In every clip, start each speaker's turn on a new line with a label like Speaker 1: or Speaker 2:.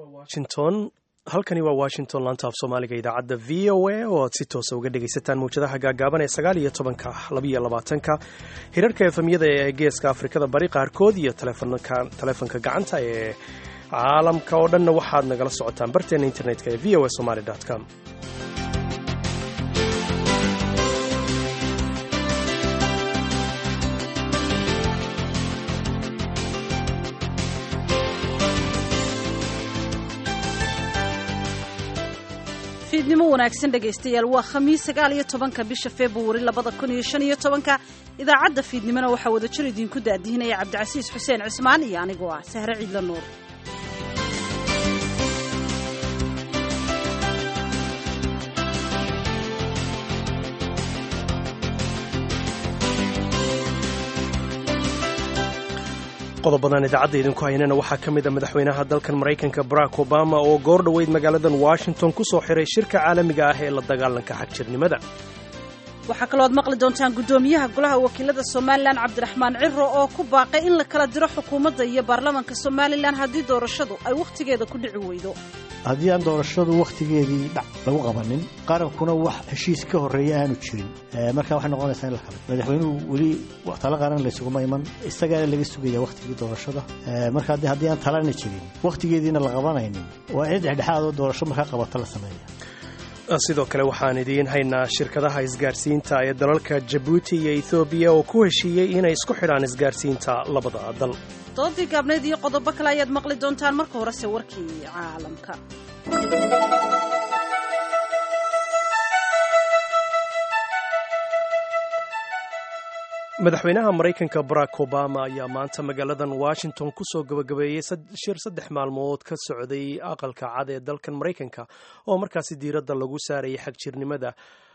Speaker 1: washington halkani waa washington laanta af soomaaliga idaacadda v o a oo aad si toosa uga dhegaysataan mawjadaha gaagaaban ee sagaal iyo tobanka labiyo labaatanka hirarka efemyada ee geeska afrikada bari qaarkood iyo taleefanka gacanta ee caalamka oo dhanna waxaad nagala socotaan barteena internetka ee v o a somaly com
Speaker 2: fiidnimo wanaagsan dhegaystayaal waa khamiis sagaal iyo tobanka bisha februari labada kun iyo shan iyo tobanka idaacadda fiidnimona waxaa wadajir idinku daadihinaya cabdicasiis xuseen cismaan iyo anigoo ah sahre ciidla nuur
Speaker 1: qodobadan idaacadda idinku haynana waxaa ka mid a madaxweynaha dalkan maraykanka barack obama oo goor dhoweyd magaaladan washington ku soo xiray shirka caalamiga ah ee la dagaalanka xagjirnimada
Speaker 2: waxaa kaloo ad maqli doontaan guddoomiyaha golaha wakiilada somalilan cabdiraxmaan ciro oo ku baaqay in la kala diro xukuumadda iyo baarlamaanka somalilan haddii doorashadu ay wakhtigeeda ku dhici weydo
Speaker 3: haddii aan doorashadu wakhtigeedii dhac lagu qabanin qarankuna wax heshiis ka horreeya aanu jirin markaa waxay noqonaysaa in la kala madaxweynuhu weli talo qaran laysuguma iman isagaana laga sugaya wakhtigii doorashada marka haddii aan talana jirin wakhtigeediina la qabanaynin waa in dhexdhexaadoo doorasho markaa qabata la sameeya
Speaker 1: sidoo kale waxaan idiin haynaa shirkadaha isgaarsiinta ee dalalka jabuuti iyo ethoobiya oo ku heshiiyey inay isku xidhaan isgaarsiinta labada dal
Speaker 2: doodii gaabneyd iyo qodobo kale ayaad maqli doontaan marka horese warkii caalamka
Speaker 1: madaxweynaha maraykanka barack obama ayaa maanta magaaladan washington ku soo gabagabeeyey shir saddex maalmood ka socday aqalka cad ee dalkan maraykanka oo markaasi diiradda lagu saarayay xagjirnimada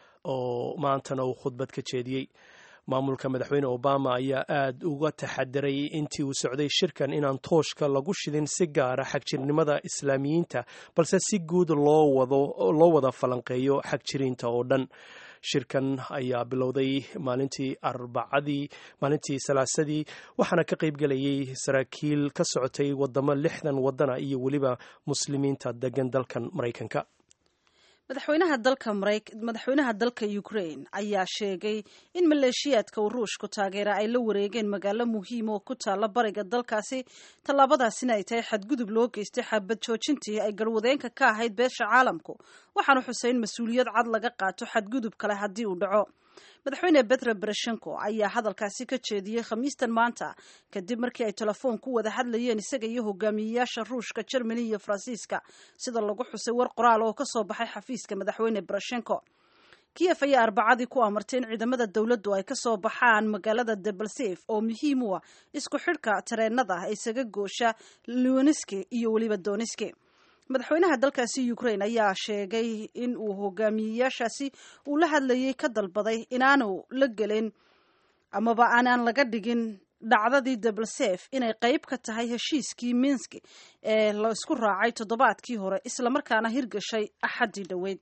Speaker 1: oo maantana uu khudbad ka jeediyey maamulka madaxweyne obama ayaa aad uga taxadiray intii uu socday shirkan inaan tooshka lagu shidin si gaara xagjirnimada islaamiyiinta balse si guud loo wada falanqeeyo xagjiriinta oo dhan shirkan ayaa bilowday maalintii arbacadii maalintii salaasadii waxaana ka qaybgelayay saraakiil ka socotay wadamo lixdan wadana iyo weliba muslimiinta degan dalkan maraykanka
Speaker 2: madaxweynaha dalka madaxweynaha dalka ukraine ayaa sheegay in maleeshiyaadka uu ruushku taageera ay la wareegeen magaalo muhiim oo ku taalla bariga dalkaasi tallaabadaasina ay tahay xadgudub loo geystay xabad joojintii ay garwadeenka ka ahayd beesha caalamku waxaanu xusay in mas-uuliyad cad laga qaato xadgudub kale haddii uu dhaco madaxweyne betro bereshenko ayaa hadalkaasi ka jeediyey khamiistan maanta kadib markii ay telefoon ku wada hadlayeen isaga iyo hogaamiyeyaasha ruushka jermani iyo faransiiska sida lagu xusay war qoraal oo kasoo baxay xafiiska madaxweyne bereshenko kiyef ayaa arbacadii ku amartay in ciidamada dowladdu ay kasoo baxaan magaalada debalsef oo muhiim u ah isku xidhka tareenada isaga goosha luaniski iyo weliba doniski madaxweynaha dalkaasi ukraine ayaa sheegay in uu hogaamiyeyaashaasi uu la hadlayay ka dalbaday inaanu la gelin amaba aanaan laga dhigin dhacdadii debalsef inay qayb ka tahay heshiiskii minsk ee la isku raacay toddobaadkii hore islamarkaana hirgashay axaddii dhoweyd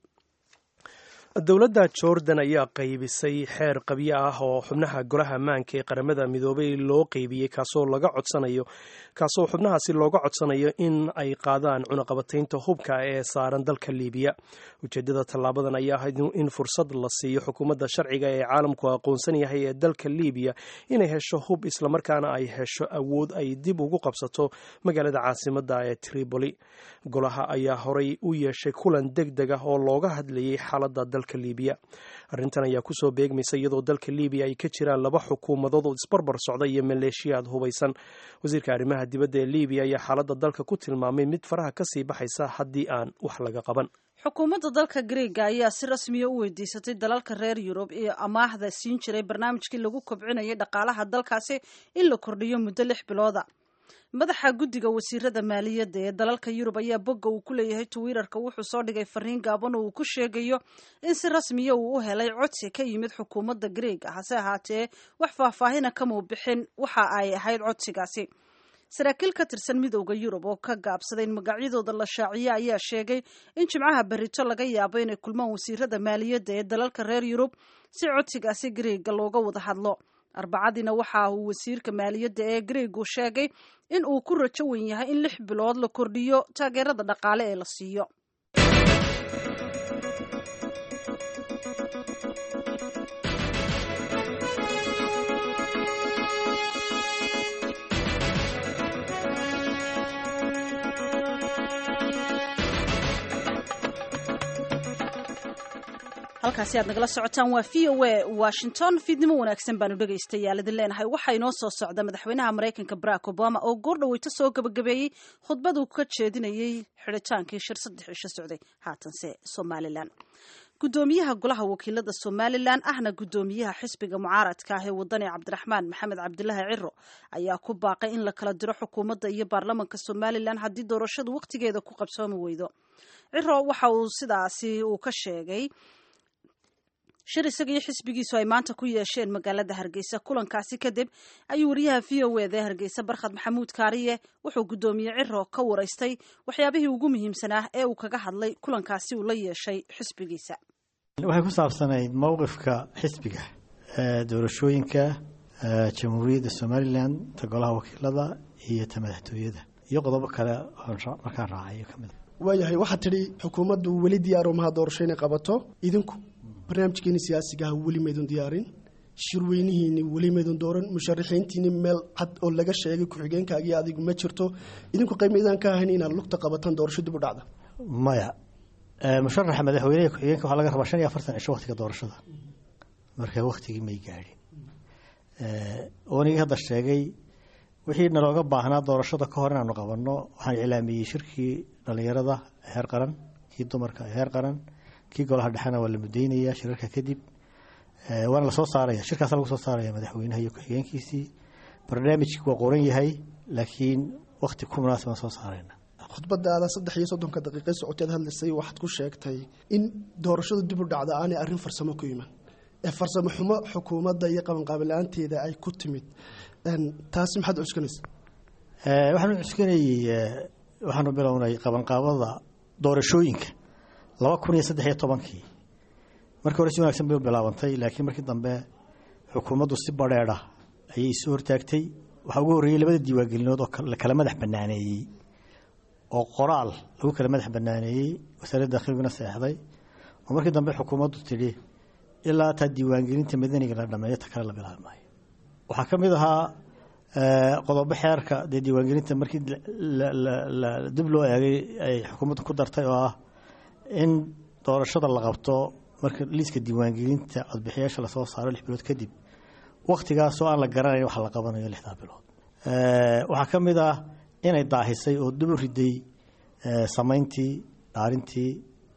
Speaker 1: dowladda jordan ayaa qaybisay xeer qabyo ah oo xubnaha golaha ammaanka ee qaramada midoobay loo qeybiyey kaasoo laga codsanayo kaasoo xubnahaasi looga codsanayo in ay qaadaan cunaqabataynta hubka ee saaran dalka liibiya ujeedada tallaabadan ayaa ahayd in fursad la siiyo xukuumadda sharciga ee caalamku aqoonsan yahay ee dalka liibiya inay hesho hub islamarkaana ay hesho awood ay dib ugu qabsato magaalada caasimadda ee tripoli golaha ayaa horay u yeeshay kulan deg deg ah oo looga hadlayay xaaladda dalka liibiya arrintan ayaa kusoo beegmaysa iyadoo dalka liibiya ay ka jiraan laba xukuumadood oo isbarbar socda iyo maleeshiyaad hubaysan wasiirka arrimaha dibadda ee liibiya ayaa xaaladda dalka ku tilmaamay mid faraha kasii baxaysa haddii aan wax laga qaban
Speaker 2: xukuumadda dalka greega ayaa si rasmiya u weydiisatay dalalka reer yurub iyo amaahda siin jiray barnaamijkii lagu kobcinayay dhaqaalaha dalkaasi in la kordhiyo muddo lix bilooda madaxa guddiga wasiirada maaliyadda ee dalalka yurub ayaa bogga uu ku leeyahay twitter-ka wuxuu soo dhigay fariin gaaban oo uu ku sheegayo in si rasmiya uu u helay codsi ka yimid xukuumadda greega hase ahaatee wax faahfaahina kamuu bixin waxa ay ahayd codsigaasi saraakiil ka tirsan midowda yurub oo ka gaabsaday in magacyadooda la shaaciye ayaa sheegay in jimcaha berito laga yaabo inay kulmaan wasiirada maaliyadda ee dalalka reer yurub si codsigaasi greega looga wada hadlo arbacadiina waxa uu wasiirka maaliyadda ee greegu sheegay in uu ku rajo wen yahay in lix bilood la kordhiyo taageerada dhaqaale ee la siiyo halkaasi aad nagala socotaan waa v o a washington fiidnimo wanaagsan baanu dhegaystayaal idin leenahay waxaa inoo soo socda madaxweynaha maraykanka barack obama oo goor dhaweyto soo gabagabeeyey khudbaduu ka jeedinayey xidhitaankii shir saddex cisho socday haatanse somalilan gudoomiyaha golaha wakiilada somalilan ahna gudoomiyaha xisbiga mucaaradka ah ee wadani cabdiraxmaan maxamed cabdilaahi ciro ayaa ku baaqay in la kala diro xukuumadda iyo baarlamanka somalilan haddii doorashadu wakhtigeeda ku qabsoomi weydo ciro waxa uu sidaasi uu ka sheegay shir isaga iyo xisbigiisu ay maanta ku yeesheen magaalada hargeysa kulankaasi kadib ayuu wariyaha v o eda hargeysa barkhad maxamuud kaariye wuxuu guddoomiye ciro ka waraystay waxyaabihii ugu muhiimsanaa ee uu kaga hadlay kulankaasi uu la yeeshay xisbigiisa
Speaker 3: waxay ku saabsanayd mowqifka xisbiga doorashooyinka jamhuuriyadda somalilan ta golaha wakiilada iyo ta madaxtooyada iyo qodobo kale markaan raacayo kamid
Speaker 4: waayahay waxaad tidhi xukuumaddu weli diyaaro maha doorasho inay qabato idinku barnaamijkeeni siyaasigaha weli maydun diyaarin shirweynihiini weli maydun dooran musharaxiintiini meel cad oo laga sheegay ku-xigeenkaagii adigu ma jirto idinku qaymaydaan ka ahayn inaad lugta qabataan doorasho dib u dhacda
Speaker 3: maya musharaxa madaxweyneha ku-xigeenka waxaa laga rabaa shan iyo afartan cisho waktiga doorashada marka waktigii may gaadhin oonigii hadda sheegay wixii nalooga baahnaa doorashada ka hor inaanu qabanno waxaan iclaamiyey shirkii dhallinyarada heer qaran kii dumarka heer qaran kii golaha dhexena waa la mudaynaya shirarka kadib waana lasoo saaraya shirkaasa lagu soo saaraya madaxweynaha iyo ku-xigeenkiisii barnaamijki waa qoran yahay laakiin wakti ku munaasibaan soo saarayna
Speaker 4: khudbadaada saddex iyo soddonka daqiiqe socoteed hadlaysay waxaad ku sheegtay in doorashadu dib u dhacda aanay arrin farsamo ku iman ee farsamo xumo xukuumadda iyo qabanqaabilaanteeda ay ku timid taasi maxaad cuskanaysa
Speaker 3: waxaanu cuskanayey waxaanu bilownay qabanqaabada doorashooyinka laba kun iyo saddex iyo tobankii markii hore si wanaagsan bay u bilaabantay laakiin markii dambe xukuumaddu si badheedha ayay isu hortaagtay waxaa ugu horreeyey labada diiwaangelinood oo la kala madax banaaneeyey oo qoraal lagu kala madax banaaneeyey wasaaradda dakhilguna seexday oo markii dambe xukuumaddu tidhi ilaa taa diiwaangelinta madaniga la dhameeyo ta kale la bilaabi maayo waxaa ka mid ahaa qodobo xeerka dee diiwaangelinta markii dib loo eegay ay xukuumaddu ku dartay oo ah in doorashada la qabto marka liiska diiwaangelinta codbixiyaasha lasoo saaro lix bilood kadib wakhtigaasoo aan la garanayn waxa la qabanayo lixdaa bilood waxaa ka mid ah inay daahisay oo dib u riday samayntii dhaarintii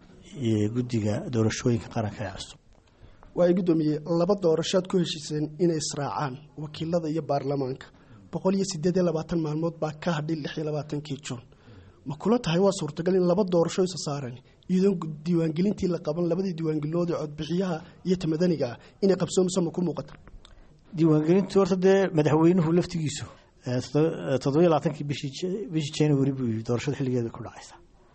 Speaker 3: iyo guddiga doorashooyinka qaranka ee cusub
Speaker 4: waay guddoomiye laba doorashoad ku heshiiseen inay israacaan wakiilada iyo baarlamaanka boqol iyo sideed iyo labaatan maalmood baa ka hadhay lix iyo labaatankii juun ma kula tahay waa suurtagal in laba doorasho isa saaran iyadoon diiwaangelintii la qaban labadii diiwaangelinood ee codbixiyaha iyo tamadaniga ah inay qabsoomayso ma ku muuqata
Speaker 3: diiwaangelintu horta dee madaxweynuhu laftigiisu toddobiyo labaatankii bishii january buu yii doorashada xilligeeda ku dhacaysa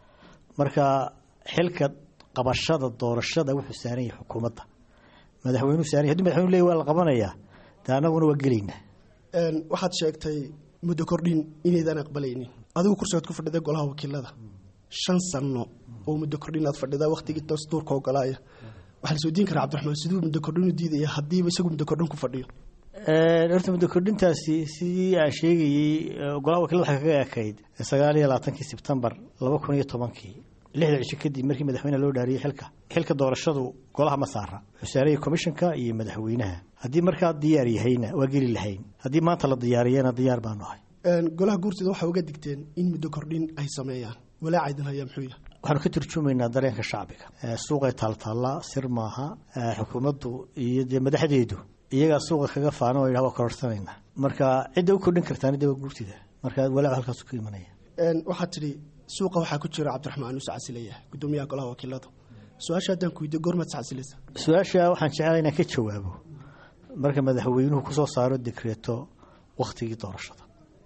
Speaker 3: marka xilka qabashada doorashada wuxuu saaran yahay xukuumadda madaxweynuhu saaran yahay hadii madaxweynuhu leeyahy waa la qabanayaa dee annaguna waa gelaynaa
Speaker 4: waxaad sheegtay muddo kordhin inaydaan aqbalaynin adigu kursigaad ku fadhida golaha wakiilada shan sano oo muddo kordhin aad fadhidaa wakhtigii dastuurka ogolaaya waxaa la soo diin karaa cabdiraxmaan siduu muddo kordhin u diidaya haddiiba isagu muddo kordhin ku fadhiyo
Speaker 3: horta muddo kordhintaasi sidii aan sheegayey golaha wakiilada waxay kaga ekayd sagaal iyo labaatankii sebtembar laba kun iyo tobankii lixda cisho kadib markii madaxweyneha loo dhaariyey xilka xilka doorashadu golaha ma saara wuxuu saarayay komishanka iyo madaxweynaha haddii markaa diyaar yahayna waa geli lahayn haddii maanta la diyaariyana diyaar baanu ahay
Speaker 4: golaha guurtida waxaa uga digteen in muddo kordhin ay sameeyaan walaaca idin hayaa muxuu yahay
Speaker 3: waxaanu ka turjumaynaa dareenka shacbiga suuqay taaltaallaa sir maaha xukuumaddu iyo dee madaxdeedu iyagaa suuqa kaga faano o yidhah waa kororsanayna marka cidda u kordhin kartaan de waa guurtida marka walaac halkaasu ka imanaya
Speaker 4: waxaad tidhi suuqa waxaa ku jira cabdiraxmaan use casilayaha guddoomiyaha golaha wakiilada su-aasha haddaan ku weydiyo goormaad iscasilaysa
Speaker 3: su-aasha waxaan jeclaa inaan ka jawaabo marka madaxweynuhu kusoo saaro dekreeto wakhtigii doorashada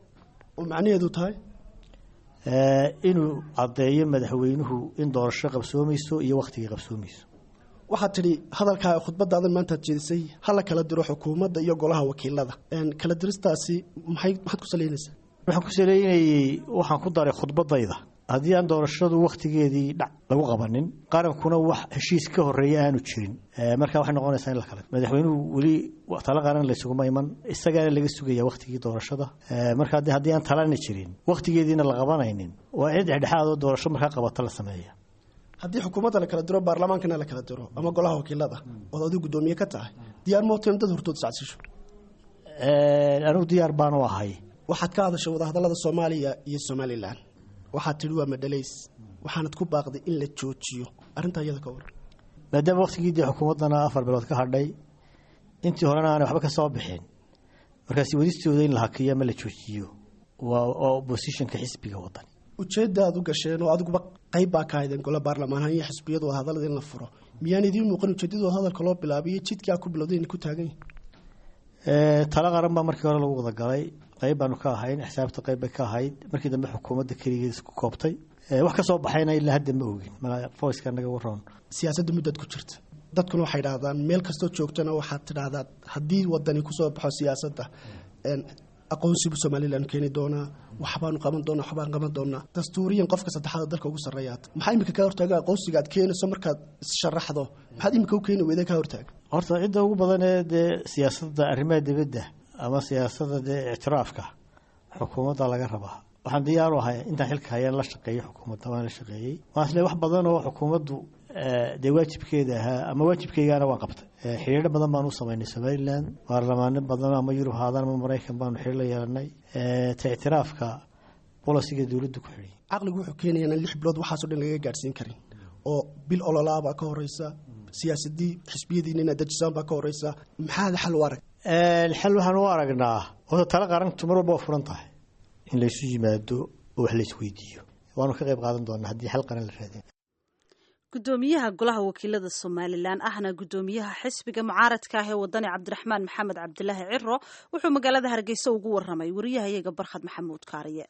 Speaker 4: oo macnaheedu tahay
Speaker 3: inuu caddeeyo madaxweynuhu in doorasho qabsoomayso iyo wakhtigii qabsoomayso
Speaker 4: waxaad tidhi hadalkaa khudbadaadan maantaad jeedisay ha la kala diro xukuumadda iyo golaha wakiilada kala diristaasi maxay maxaad ku saleynaysaa
Speaker 3: waxaan ku saleynayey waxaan ku daray khudbadayda haddii aan doorashadu wakhtigeedii dhac lagu qabanin qarankuna wax heshiis ka horeeya aanu jirin marka waxay noqonaysaa in la kale madaxweynuhu weli talo qaran laysuguma iman isagaana laga sugaya wakhtigii doorashada marka haddii aan talana jirin wakhtigeediina la qabanaynin waa in dhexdhexaadoo doorasho markaa qabata la sameeya
Speaker 4: haddii xukuumadda la kala diro baarlamaankana la kala diro ama golaha wakiilada ood adigu guddoomiye ka tahay diyaar mooteen dad hortood iscadsisho
Speaker 3: anigu diyaar baanu ahay
Speaker 4: waxaad ka hadashay wadahadallada soomaaliya iyo somalilan waxaad tidhi waa madhalays waxaanad ku baaqday in la joojiyo arrintaa iyada ka waran
Speaker 3: maadaama wakhtigii dee xukuumaddana afar bilood ka hadhay intii horena aanay waxba ka soo bixin markaasi wadistooda in la hakiyo ama la joojiyo waa oppositionka xisbiga wadan
Speaker 4: ujeedda aad u gasheen oo adiguba qayb baa ka haydeen gole baarlamaanhan iyo xisbiyadu wadahadallada in la furo miyaan idiin muuqan ujeeddadooda hadalka loo bilaabiyo jidkii aad ku bilowday inay ku taagan yihin
Speaker 3: talo qaran baa markii hore lagu wada galay qayb baanu ka ahayn xisaabta qayb bay ka ahayd markii dambe xukuumadda keligeed isku koobtay wax ka soo baxayna ilaa hadda ma ogin voiceka naga waroon
Speaker 4: siyaasadda muddaad ku jirta dadkuna waxay idhahdaan meel kastoo joogtana waxaad tidhaahdaa haddii wadani kusoo baxo siyaasadda aqoonsibu somalilan keeni doonaa waxbaanu qaban doonaa waxbaan qaban doonaa dastuuriyan qofka saddexaad dalka ugu sarreeyaad maxaa imika kaa hortaaga aqoonsiga aad keenayso markaad issharaxdo maxaad imika u keeni weyda kaa hortaaga
Speaker 3: horta cidda ugu badan ee dee siyaasadda arrimaha dibadda ama siyaasadda dee ictiraafka xukuumadda laga rabaa waxaan diyaaru ahay intaan xilka hayaan la shaqeeyey xukuumadda waan la shaqeeyey waan isle wax badan oo xukuumaddu dee waajibkeeda ahaa ama waajibkeygaana waan qabtay xiriiro badan baan u samaynay somalilan baarlamaano badan ama yurub haadaan ama maraykan baanu xiriir la yeelanay ta ictiraafka bolosiga dowladdu ku xidhiy
Speaker 4: caqligu wuxuu keenaya inaan lix bilood waxaasoo dhan lagaga gaadhsiin karin oo bil ololaabaa ka horeysa siyaasadii xisbiyadiina inaad dejisaan baa ka horeysa maxaad xal u arag
Speaker 3: xal waxaan u aragnaa horta talo qarantu mar walba waa furan tahay in laysu yimaado oo wax laysweydiiyo waanu ka qayb qaadan doonaa haddii xal qaran la raadin
Speaker 2: gudoomiyaha golaha wakiilada somalilan ahna gudoomiyaha xisbiga mucaaradka ah ee wadani cabdiraxmaan maxamed cabdilaahi ciro wuxuu magaalada hargeysa ugu waramay wariyahayaga barkhad maxamuud kaariye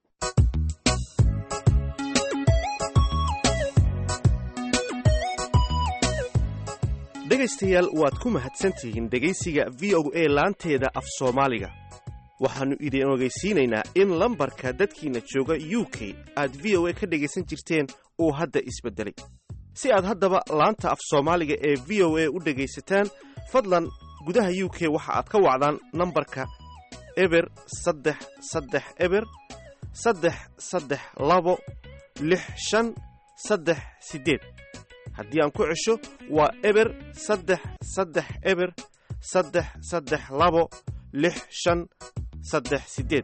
Speaker 5: dhegaystayaal waad ku mahadsantihiin dhegaysiga v o a laanteeda af soomaaliga waxaannu idin ogeysiinaynaa in lambarka dadkiinna jooga u k aad v o a ka dhegaysan jirteen uu hadda isbeddelay si aad haddaba laanta af soomaaliga ee v o a u dhegaysataan fadlan gudaha u k waxa aad ka wacdaan nambarka eber saddex saddex eber saddex saddex labo lix shan saddex siddeed haddii aan ku cesho waa eber saddex saddex eber saddex saddex labo lix shan saddex siddeed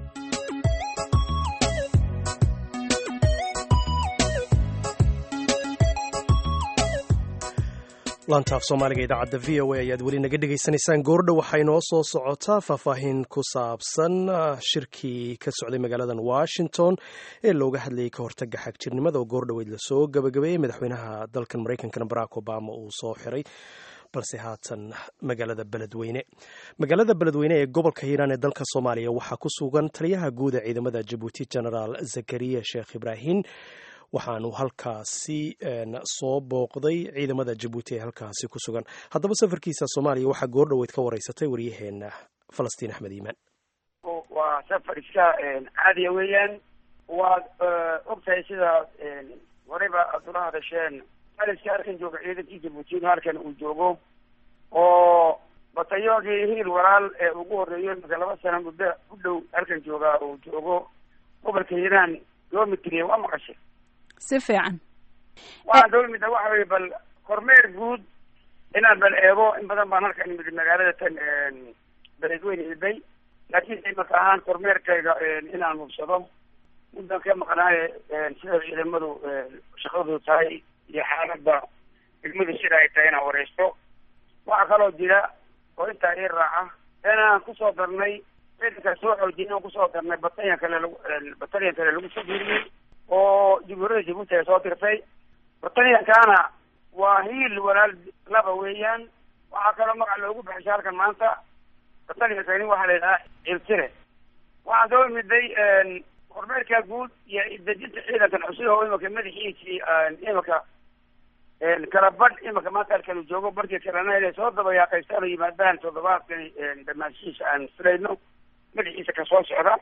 Speaker 1: laantaaf soomaaliga idaacadda v o a ayaad weli naga dhegaysanaysaan goordhow waxay noo soo socotaa faahfaahin ku saabsan shirkii ka socday magaaladan washington ee looga hadlayay ka hortaga xagjirnimada oo goordhoweyd lasoo gabagabeeyey madaxweynaha dalkan maraykankana barack obama uu soo xiray balse haatan magaalada beledweyne magaalada beledweyne ee gobolka hiiraan ee dalka soomaaliya waxaa ku sugan taliyaha guud ee ciidamada jabuuti genaraal zakariya sheekh ibraahin waxaanu halkaasi soo booqday ciidamada jabuuti ee halkaasi ku sugan haddaba safarkiisa soomaaliya waxaa goordhoweyd ka wareysatay waryaheena falastiin axmed iimaan
Speaker 6: waa safar iska caadiya weeyaan waad ogtahay sida horeyba aad ula hadasheen aliska halkan jooga ciidankii jabuutina halkan uu joogo oo batayoogii hiil walaal ee ugu horeeyo imika laba sana muddo u dhow halkan joogaa uu joogo gobolka hiiraan loo mitriye waa maqashay
Speaker 7: si fiican
Speaker 6: waxaan daba mida waxa weye bal kormeer guud inaan bal eego in badan baan halkan imid magaalada tan beledweyne ilbay laakiin imaka ahaan kormeerkayga inaan hubsado muddan ka maqnaaye sida ciidamadu shaqadu tahay iyo xaaladda degmadu sida ay tahay inaan wareysto waxaa kaloo jira oo intaa ii raaca inaan kusoo darnay ciidanka soo xoojiyay inaan kusoo darnay batalyan kale lagu batalyan kale lagu soo diiriyey oo jumhuuriyadda jabuuti ay soo dirtay batalyankaana waa hiil walaal laba weeyaan waxaa kaloo magac loogu baxishay halkan maanta batalyankani waxaa la yidhahaa ciltire waxaan soo imiday kormeerka guud iyo dejinta ciidankan cusub oo imika madaxiisii imika kala badh imika maanta halkanu joogo barkii kalena inay soo dabayaaqaystaan oo yimaadaan toddobaadkani dhamaanshihiisa aan filayno madaxiisa kasoo socda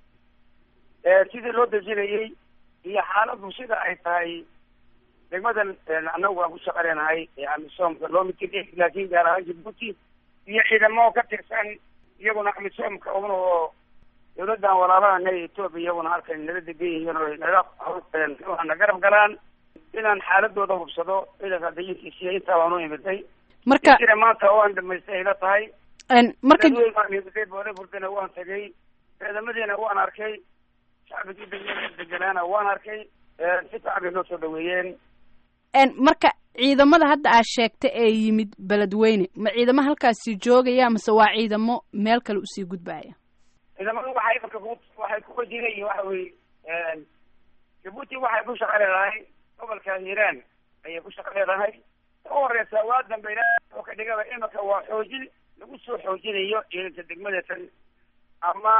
Speaker 6: sidii loo dejinayey iyo xaaladdu sida ay tahay degmadan annagu waan ku shaqaleynahay amisoomka loo mitigay laakiin gaar ahaan jibuuti iyo ciidamo ka tirsan iyaguna amisoomka una oo dawladdan walaalahana etoobiya iyaguna halkan naga degan yihiin oo naga na garab galaan inaan xaaladooda hubsado ciidanka dayinkiisiiyo intaa waan u imiday
Speaker 2: marka
Speaker 6: jira maanta oo aan dhamaystay ayla tahay
Speaker 2: marka
Speaker 6: dadweyn waan imiday boole burdana waan tagay ciidamadiina waan arkay shacbigii degmada deganaana waan arkay si fiican bay noo soo dhaweeyeen
Speaker 2: marka ciidamada hadda aad sheegta ee yimid beledweyne ma ciidamo halkaasi joogaya mase waa ciidamo meel kale usii gudbaya
Speaker 6: ciidamadu waxay imika ku waxay ku wajinayiin waxa weye jabuuti waxay ku shaqa leedahay gobolka hiiraan ayay ku shaqa leedahay ka horeysa waa dambe ilaa oo ka dhigaba imika waa xoojin lagu soo xoojinayo ciidanka degmadatan ama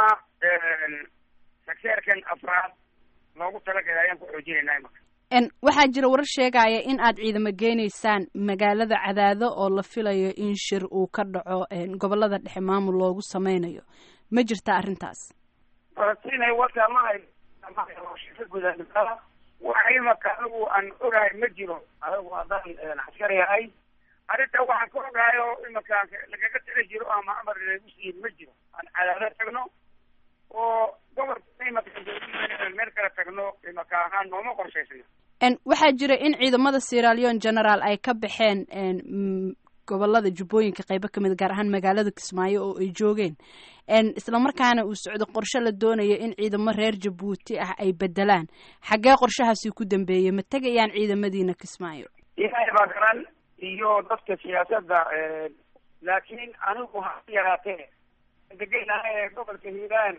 Speaker 6: sakseerkan afraad loogu talagalay ayaan ku xoojinaynaa imika
Speaker 2: waxaa jira warar sheegaya in aad ciidamo geynaysaan magaalada cadaado oo la filayo in shir uu ka dhaco gobolada dhexe maamul loogu sameynayo ma jirta arrintaas
Speaker 6: falastiin wata ma hay ka gudaa waxa imaka anigu aan ogahay ma jiro anigu haddaan askari ahay arrinta waxaan ka ogahay oo imaka lagaga tala jiro ama amar lagu siiyin ma jiro aan cadaado tagno oo gobolka imaka meel kala tagno imaka ahaan nooma qorshaysna
Speaker 2: waxaa jira in ciidamada sieraleon general ay ka baxeen gobolada jubbooyinka qeybo kamid gaar ahaan magaalada kismaayo oo ay joogeen islamarkaana uu socdo qorshe la doonayo in ciidamo reer jabuuti ah ay bedelaan xaggee qorshahaasi ku dambeeyey ma tegayaan ciidamadiina kismaayo
Speaker 6: ilaahay baa garan iyo dadka siyaasadda laakiin anigu ha yaraatee degeynaha gobolka hiiraan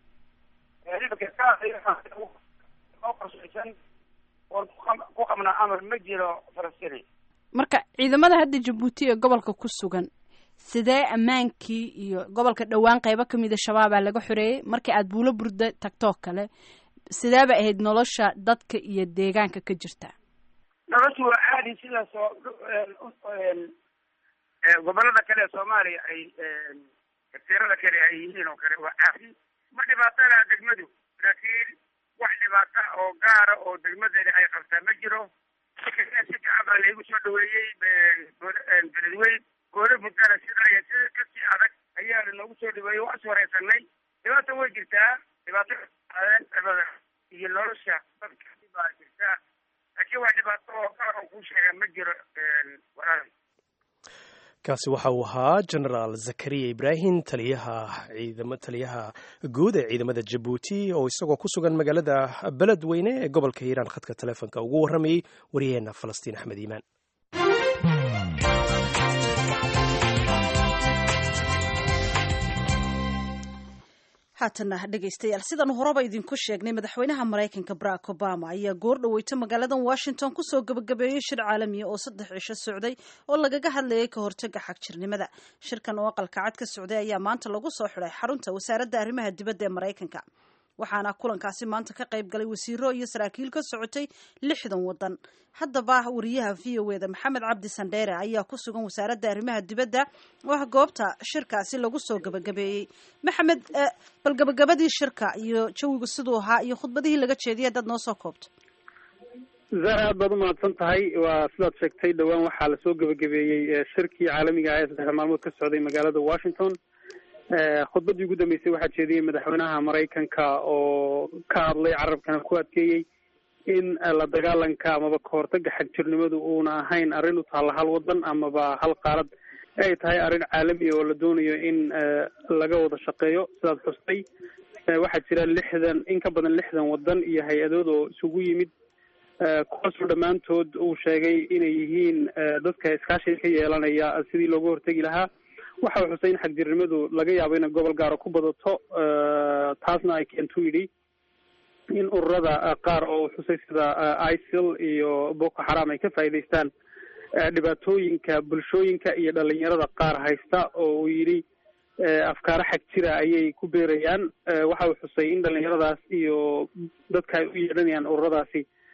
Speaker 6: oo qorshaysan oon ku qabnaa amar ma jiro falastini
Speaker 2: marka ciidamada hadda jabuuti ee gobolka ku sugan sidee ammaankii iyo gobolka dhowaan qeybo kamida shabaabaa laga xoreeyey markii aad buulo burda tagtoo kale sidee bay ahayd nolosha dadka iyo deegaanka ka jirta
Speaker 6: noloshu waa caadi sidaas oo gobolada kale ee soomaaliya ay tirada kale ay yihiin oo kale waa caadi ma dhibaatana degmadu laakiin wax dhibaata oo gaara oo degmadeeda ay qabtaa ma jiro si fiican baa laygu soo dhaweeyey beledweyn goole buntana sidaa iyo si kasii adag ayaa noogu soo dhaweeyey waa is wareysanay dhibaata way jirtaa dhibaato iyo nolosha dadka baa jirtaa laakiin wax dhibaato oo gaar oo kuu sheega ma jiro walaal
Speaker 1: kaasi waxa uu ahaa genaraal zakariya ibraahim taliyaha ciidamo taliyaha guud ee ciidamada jabuuti oo isagoo ku sugan magaalada beledweyne ee gobolka hiiraan khadka taleefonka ugu warramayey waryaheena falastiin axmed iimaan
Speaker 2: haatana dhegaystayaal sidaan horeba idinku sheegnay madaxweynaha maraykanka barack obama ayaa goor dhaweyta magaaladan washington kusoo gabagabeeyey shir caalamiya oo saddex cisho socday oo lagaga hadlayay ka hortaga xagjirnimada shirkan oo aqalka cad ka socday ayaa maanta lagu soo xiday xarunta wasaaradda arrimaha dibadda ee maraykanka waxaana kulankaasi maanta ka qayb galay wasiiro iyo saraakiil ka socotay lixdan wadan haddaba wariyaha v o eda maxamed cabdi sandheere ayaa ku sugan wasaaradda arrimaha dibadda oo ah goobta shirkaasi lagu soo gabagabeeyey maxamed bal gabagabadii shirka iyo jawigu siduu ahaa iyo khudbadihii laga jeediyay dad noo soo koobto
Speaker 7: zara aad baad umahadsan tahay waa sidaad sheegtay dhowaan waxaa lasoo gabagabeeyey shirkii caalamiga ah ee saddexda maalmood ka socday magaalada washington khudbaddii ugu dambeysay waxaa jeediyey madaxweynaha maraykanka oo ka hadlay carabkana ku adkeeyey in la dagaalanka amaba kahortaga xagjirnimadu uuna ahayn arrin u taalla hal wadan amaba hal qaalad ay tahay arrin caalami oo la doonayo in laga wada shaqeeyo sidaad xustay waxaa jira lixdan in ka badan lixdan wadan iyo hay-adood oo isugu yimid kuwaasoo dhammaantood uu sheegay inay yihiin dadka iskaashiga ka yeelanaya sidii looga hortegi lahaa waxa uu xusay in xagjirnimadu laga yaabo inay gobol gaaro ku badato taasna ay keentu yidhi in ururada qaar oo xusay sida isil iyo boko xaram ay ka faa'iidaystaan dhibaatooyinka bulshooyinka iyo dhalinyarada qaar haysta oo uu yidhi afkaaro xag jira ayay ku beerayaan waxa uu xusay in dhalinyaradaas iyo dadka ay u yeedhanayaan ururadaasi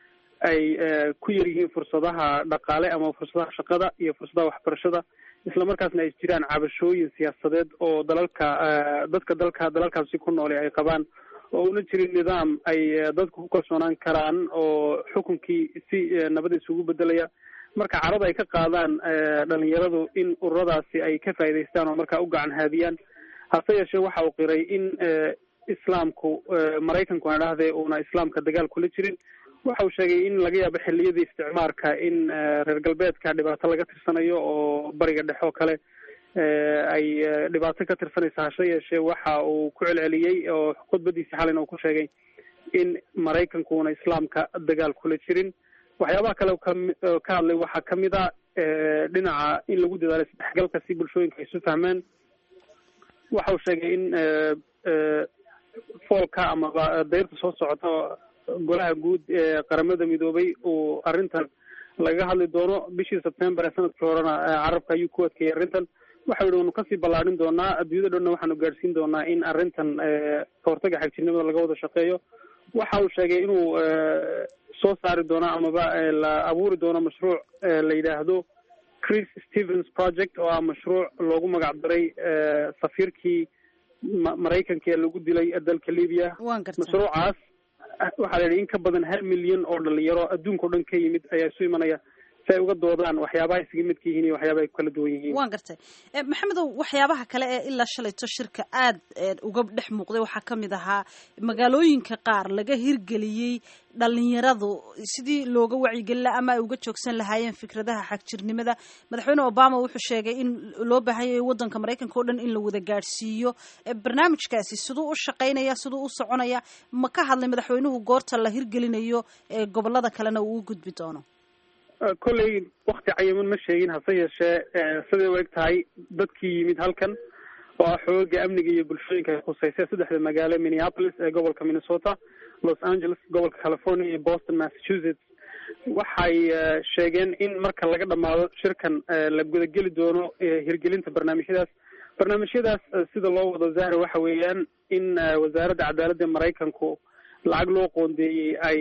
Speaker 7: ay ku yar yihiin fursadaha dhaqaale ama fursadaha shaqada iyo fursadaha waxbarashada islamarkaasna ay jiraan cabashooyin siyaasadeed oo dalalka dadka dalka dalalkaasi ku noole ay qabaan oo una jirin nidaam ay dadku ku kalsoonaan karaan oo xukunkii si nabad isugu bedelaya marka carada ay ka qaadaan dhalinyaradu in ururadaasi ay ka faa'idaystaan oo markaa u gacan haadiyaan hase yeeshee waxa uu qiray in islaamku maraykanku aan dhahdee uuna islaamka dagaal kula jirin waxa uu sheegay in laga yaabo xilliyadii isticmaarka in reer galbeedka dhibaato laga tirsanayo oo bariga dhexe oo kale ay dhibaato ka tirsanaysa hase yeeshee waxa uu ku celceliyey oo khudbadiisi xalina uu ku sheegay in maraykankuuna islaamka dagaal kula jirin waxyaabaha kale ka hadlay waxaa kamid a dhinaca in lagu dadaalo isdhexgalka si bulshooyinka ay isu fahmaan waxa uu sheegay in foolka amaba dayrta soo socota golaha guud ee qaramada midoobay uu arrintan lagaga hadli doono bishii sebtember ee sanadkii horena carabka ayuu ku adkeeyay arrintan waxa yihi wanu kasii ballaadhin doonaa adduunyada dhanna waxaanu gaadhsiin doonaa in arrintan kahortaga xagjirnimada laga wada shaqeeyo waxa uu sheegay inuu soo saari doono amaba la abuuri doono mashruuc la yidhaahdo chris stevens project oo ah mashruuc loogu magac daray safiirkii maraykanka ee lagu dilay dalka libya mashruucaas waxaa la yidhi in ka badan hal milyan oo dhalinyaro adduunka o dhan ka yimid ayaa isu imanaya si ay uga doodaan waxyaabaha isaga midka yihiin iyo waxyaabaha ay ku kala duwan yihiin
Speaker 2: waan gartay maxamedow waxyaabaha kale ee ilaa shalayto shirka aad uga dhex muuqday waxaa ka mid ahaa magaalooyinka qaar laga hirgeliyey dhalinyaradu sidii looga wacyigelin laha ama ay uga joogsan lahaayeen fikradaha xagjirnimada madaxweyne obama wuxuu sheegay in loo baahan yahay waddanka maraykanka o dhan in la wada gaadhsiiyo barnaamijkaasi siduu u shaqaynaya siduu u soconaya ma ka hadlay madaxweynuhu goorta la hirgelinayo ee gobolada kalena uu u gudbi doono
Speaker 7: kolley wakti cayiman ma sheegin hase yeeshee siday u eg tahay dadkii yimid halkan oo ah xooga amniga iyo bulshooyinka ay khusaysa saddexda magaalo minneapolis ee gobolka minnesota los angeles gobolka california iyo boston massachusetts waxay sheegeen in marka laga dhamaado shirkan la gudageli doono hirgelinta barnaamijyadaas barnaamijyadaas sida loo wado zahra waxa weeyaan in wasaaradda cadaaladda maraykanku lacag loo qoondeeyey ay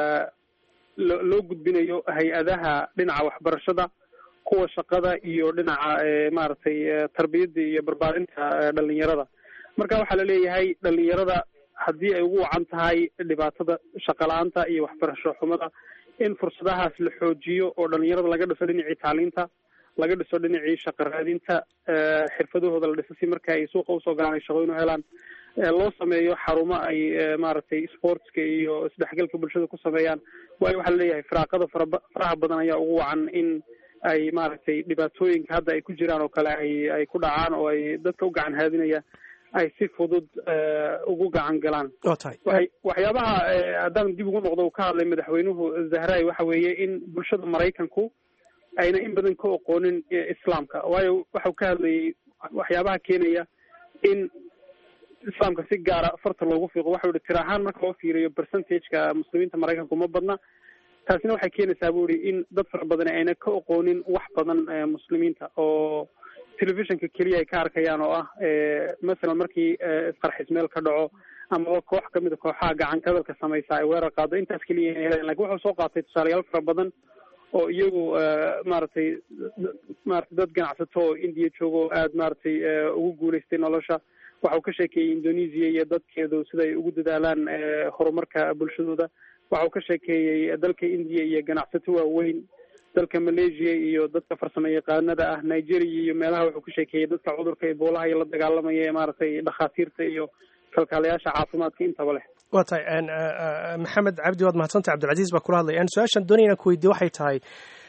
Speaker 7: loo gudbinayo hay-adaha dhinaca waxbarashada kuwa shaqada iyo dhinaca maaragtay tarbiyadda iyo barbaarinta dhalinyarada marka waxaa laleeyahay dhalinyarada haddii ay ugu wacan tahay dhibaatada shaqa la-aanta iyo waxbarasho xumada in fursadahaas la xoojiyo oo dhalinyarada laga dhiso dhinacii taaliinta laga dhiso dhinacii shaqa raadinta xirfadahooda la dhiso si marka ay suuqa usoo galaan ay shaqooyin u helaan loo sameeyo xarumo ay maaragtay sportska iyo isdhexgalka bulshada ku sameeyaan waayo waxaa laleeyahay firaaqada faraba faraha badan ayaa ugu wacan in ay maaragtay dhibaatooyinka hadda ay ku jiraan oo kale ay ay ku dhacaan oo ay dadka u gacan haadinaya ay si fudud ugu gacan galaan waay waxyaabaha haddaan dib ugu noqdo uu ka hadlay madaxweynuhu zahray waxa weeye in bulshada maraykanku ayna in badan ka oqoonin islaamka waayo waxau ka hadlayay waxyaabaha keenaya in islaamka si gaara farta loogu fiiqo waxau ihi tir ahaan marka loo fiiriyo percentageka muslimiinta maraykanku ma badna taasina waxay keenaysaa bu ihi in dad fara badan ayna ka oqoonin wax badan muslimiinta oo telefishinka keliya ay ka arkayaan oo ah masalan markii isqarxis meel ka dhaco amaba koox kamid a kooxaha gacan kadalka samaysa ay weerar qaado intaas keliya ina heleen lakin wuxuu soo qaatay tusaalayaal fara badan oo iyagu maaragtay maratay dad ganacsato oo indiya jooga oo aada maaragtay ugu guulaystay nolosha waxau ka sheekeeyey indonesia iyo dadkeedu sida ay ugu dadaalaan horumarka bulshadooda waxau ka sheekeeyey dalka indiya iyo ganacsato waaweyn dalka malaysia iyo dadka farsamo yaqaanada ah nigeria iyo meelaha wuxuu ka sheekeeyey dadka cudurka eboolaha iyo la dagaalamaya ee maaragtay dhakhaatiirta iyo kalkaalayaasha caafimaadka intaba leh
Speaker 1: waa tahay maxamed cabdi waad mahadsantay cabdilcaziiz baa kula hadlay su-aashaan doonaya inaan ku weydiye waxay tahay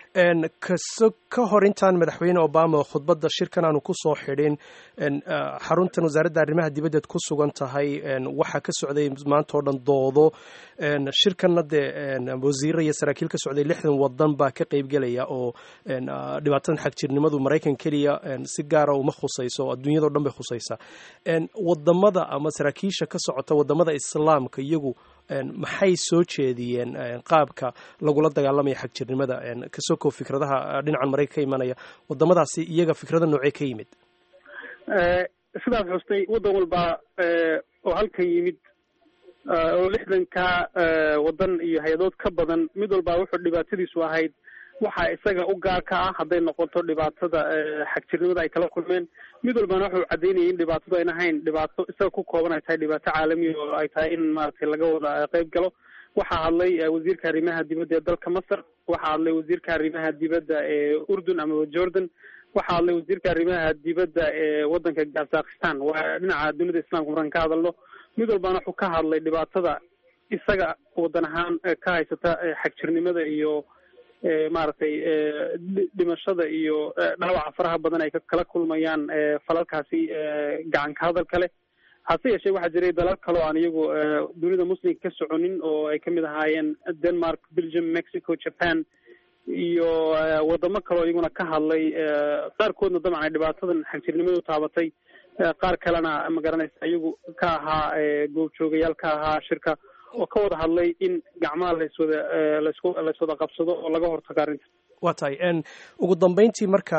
Speaker 1: kaso ka hor intaan madaxweyne obama khudbadda shirkan aanu ku soo xidhin xaruntan wasaaradda arrimaha dibaddeed ku sugan tahay waxaa ka socday maanta oo dhan doodo shirkanna dee wasiirra iyo saraakiil ka socday lixdan wadan baa ka qeybgelaya oo dhibaatadan xagjirnimadu maraykan keliya si gaara uma khusayso oo adduunyado dhan bay khusaysaa wadamada ama saraakiisha ka socota wadamada islaamka iyagu maxay soo jeediyeen qaabka lagula dagaalamaya xagjirnimada kasoo koo fikradaha dhinacan maraykan ka imanaya wadamadaasi iyaga fikrada noocee ka yimid
Speaker 7: sidaad xustay waddan walba oo halkan yimid oo lixdanka waddan iyo hay-adood ka badan mid walba wuxuu dhibaatadiisu ahayd waxa isaga u gaarka ah hadday noqoto dhibaatada xagjirnimada ay kala kulmeen mid walbana wuxuu caddeynayay in dhibaatadu ayna ahayn dhibaato isaga ku kooban ay tahay dhibaato caalamiya oo ay tahay in maaragtay laga wada qeyb galo waxaa hadlay wasiirka arrimaha dibadda ee dalka masar waxaa hadlay wasiirka arrimaha dibadda ee urdun ama jordan waxaa hadlay wasiirka arrimaha dibadda ee waddanka kazakhistan waa dhinaca dunida islamka markaan ka hadalno mid walbana wuxuu ka hadlay dhibaatada isaga waddan ahaan ka haysata xagjirnimada iyo maaragtay dhimashada iyo dhaawaca faraha badan ay kala kulmayaan falalkaasi gacanka hadalka leh hase yeeshee waxaa jiray dalal kale oo aan iyagu dunida muslimka ka soconin oo ay kamid ahaayeen denmark belgium mexico japan iyo wadamo kale oo iyaguna ka hadlay qaarkoodna dabcan ay dhibaatadan xagjirnimadu taabatay qaar kalena magaranaysa iyagu ka ahaa goobjoogayaal ka ahaa shirka oo ka wada hadlay in gacmaha layswada lasku layswada qabsado oo laga hortago arrinta
Speaker 1: waa tahay ugu dambeyntii marka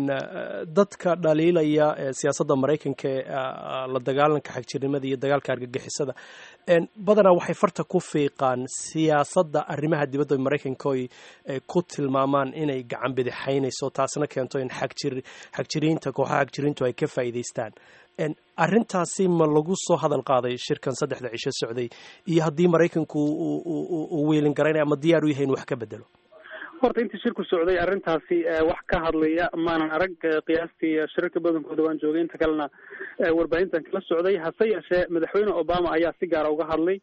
Speaker 1: dadka dhaliilaya siyaasadda maraykanka ee la dagaalanka xagjirnimada iyo dagaalka argagixisada badanaa waxay farta ku fiiqaan siyaasadda arrimaha dibadda maraykanka oy ku tilmaamaan inay gacan bidixaynayso taasna keento in xagjir xagjiriinta kooxaha xagjiriintu ay ka faa'iidaystaan arrintaasi ma lagu soo hadal qaaday shirkan saddexda cisho socday iyo haddii maraykanku uu wiilin garaynaya ama diyaar u yahay in wax ka bedelo
Speaker 7: horta intii shirku socday arrintaasi wax ka hadlaya maanan arag qiyaastii shirarka badankooda waan joogay inta kalena warbaahintan kala socday hase yeeshee madaxweyne obama ayaa si gaara uga hadlay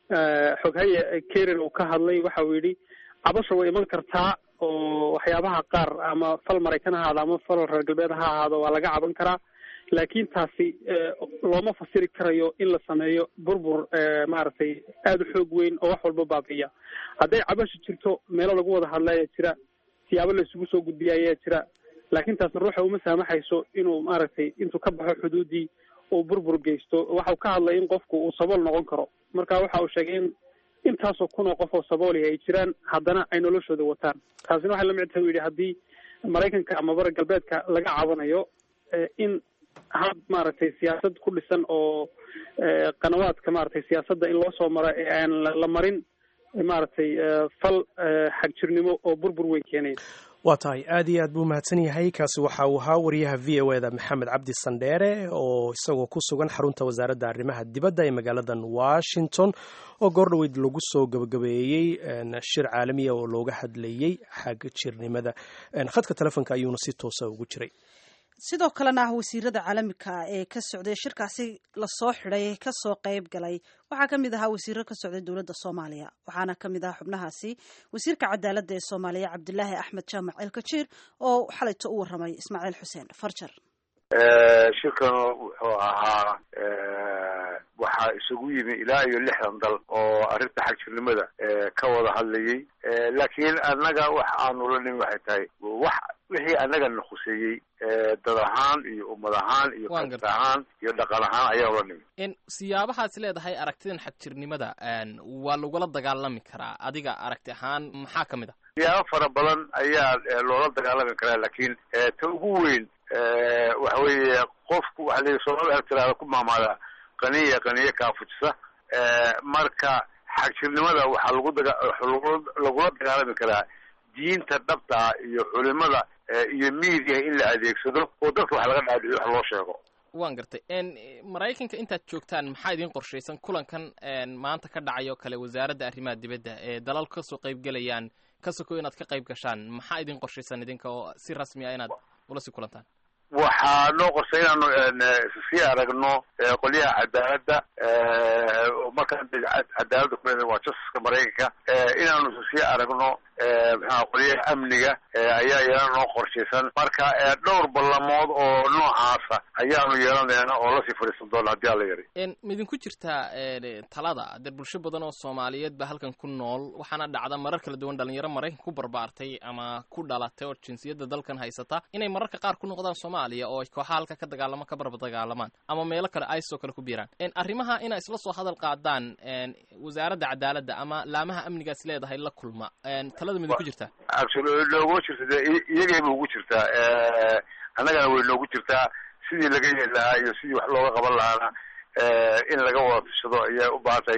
Speaker 7: xoghaye kerin uu ka hadlay waxa uu yidhi cabasha way iman kartaa oo waxyaabaha qaar ama fal maraykan ha ahaado ama fal reer galbeed ha ahaado waa laga caban karaa laakiin taasi looma fasiri karayo in la sameeyo burbur maaragtay aada u xoog weyn oo wax walba baabi'iya hadday cabasha jirto meelo lagu wada hadla ayaa jira siyaabo la isugu soo gudbiya ayaa jira laakiin taasi ruuxa uma saamaxayso inuu maaragtay intuu ka baxo xuduudii uu burbur geysto waxau ka hadlay in qofku uu sabool noqon karo marka waxa uu sheegay in intaasoo kun oo qof oo sabooli ay jiraan haddana ay noloshooda wataan taasina waxay lamid tahay u yidhi haddii maraykanka ama bara galbeedka laga cabanayo in hab maaragtay siyaasad ku dhisan oo qanawaadka maaragtay siyaasadda in loo soo maro ee aan la marin maaragtay fal xagjirnimo oo burbur weyn keenaya
Speaker 1: waa tahay aad iyo aad buu mahadsan yahay kaasi waxa uu ahaa wariyaha v o eda maxamed cabdi sandheere oo isagoo ku sugan xarunta wasaaradda arrimaha dibadda ee magaaladan washington oo goordhoweyd lagu soo gabagabeeyey shir caalamiya oo looga hadlayey xagjirnimada khadka telefonka ayuuna si toosa ugu jiray
Speaker 2: sidoo kalena ah wasiirada caalamiga ee ka socday shirkaasi lasoo xidhay kasoo qayb galay waxaa ka mid ahaa wasiiro ka socday dowladda soomaaliya waxaana ka mid ahaa xubnahaasi wasiirka cadaaladda ee soomaaliya cabdilaahi axmed jaamac elkajiir oo xalayto u waramay ismaaciil xuseen farjar
Speaker 8: shirkan wuxuu ahaa waxaa isugu yimi ilaa iyo lixdan dal oo arrinta xagjirnimada ka wada hadlayay laakiin annaga wax aanu la nimi waxay tahay wax wixii annaga na khuseeyey dad ahaan iyo ummad ahaan iyo karti ahaan iyo dhaqan ahaan ayaanu la nimi
Speaker 9: siyaabahaas leedahay aragtidan xagjirnimada waa lagula dagaalami karaa adiga aragti ahaan maxaa ka mid a
Speaker 8: siyaabo fara badan ayaa loola dagaalami karaa laakiin ta ugu weyn waxa weeye qofku waxa la soomaalida aragtiraada ku maamaadaa qaniya qaniye kaafujisa marka xagjirnimada waxaa lagu daga lagula dagaalami karaa diinta dhabta ah iyo culimada iyo miidiya in la adeegsado oo dadka wax laga dhaadhiyo wax loo sheego
Speaker 9: waan gartay maraykanka intaad joogtaan maxaa idiin qorshaysan kulankan maanta ka dhacayo kale wasaaradda arrimaha dibadda ee dalal kasoo qaybgelayaan ka soko inaad ka qayb gashaan maxaa idiin qorshaysan idinka oo si rasmi ah inaad ula sii kulantaan
Speaker 8: waxaa noo qorsay inaanu sii aragno qolyaha cadaaladda markaan cadaaladda ku waa justiska maraykanka inaanu sii aragno maxaa qolyaha amniga ayaa iyana noo qorshaysan marka dhowr ballamood oo noocaasa ayaanu yeelanayna oo lasii fadhiisan doona haddii alla yari
Speaker 9: midinku jirtaa talada dee bulsho badan oo soomaaliyeed ba halkan ku nool waxaana dhacda marar kala duwan dhalinyaro maraykanka ku barbaartay ama ku dhalatay oo jinsiyadda dalkan haysata inay mararka qaar ku noqdaan soomaaliya oo kooxaha halka ka dagaalamo ka barba dagaalamaan ama meelo kale ice oo kale ku biiraan arrimaha inaa isla soo hadal qaadaan wasaaradda cadaaladda ama laamaha amnigaas leedahay la kulma talada midinku jirtaa
Speaker 8: noogu jirta de iyagayba ugu jirtaa annagana way noogu jirtaa sidii laga yeeli lahaa iyo sidii wax looga qaban lahaana in laga wada tashado ayay u baahan tahay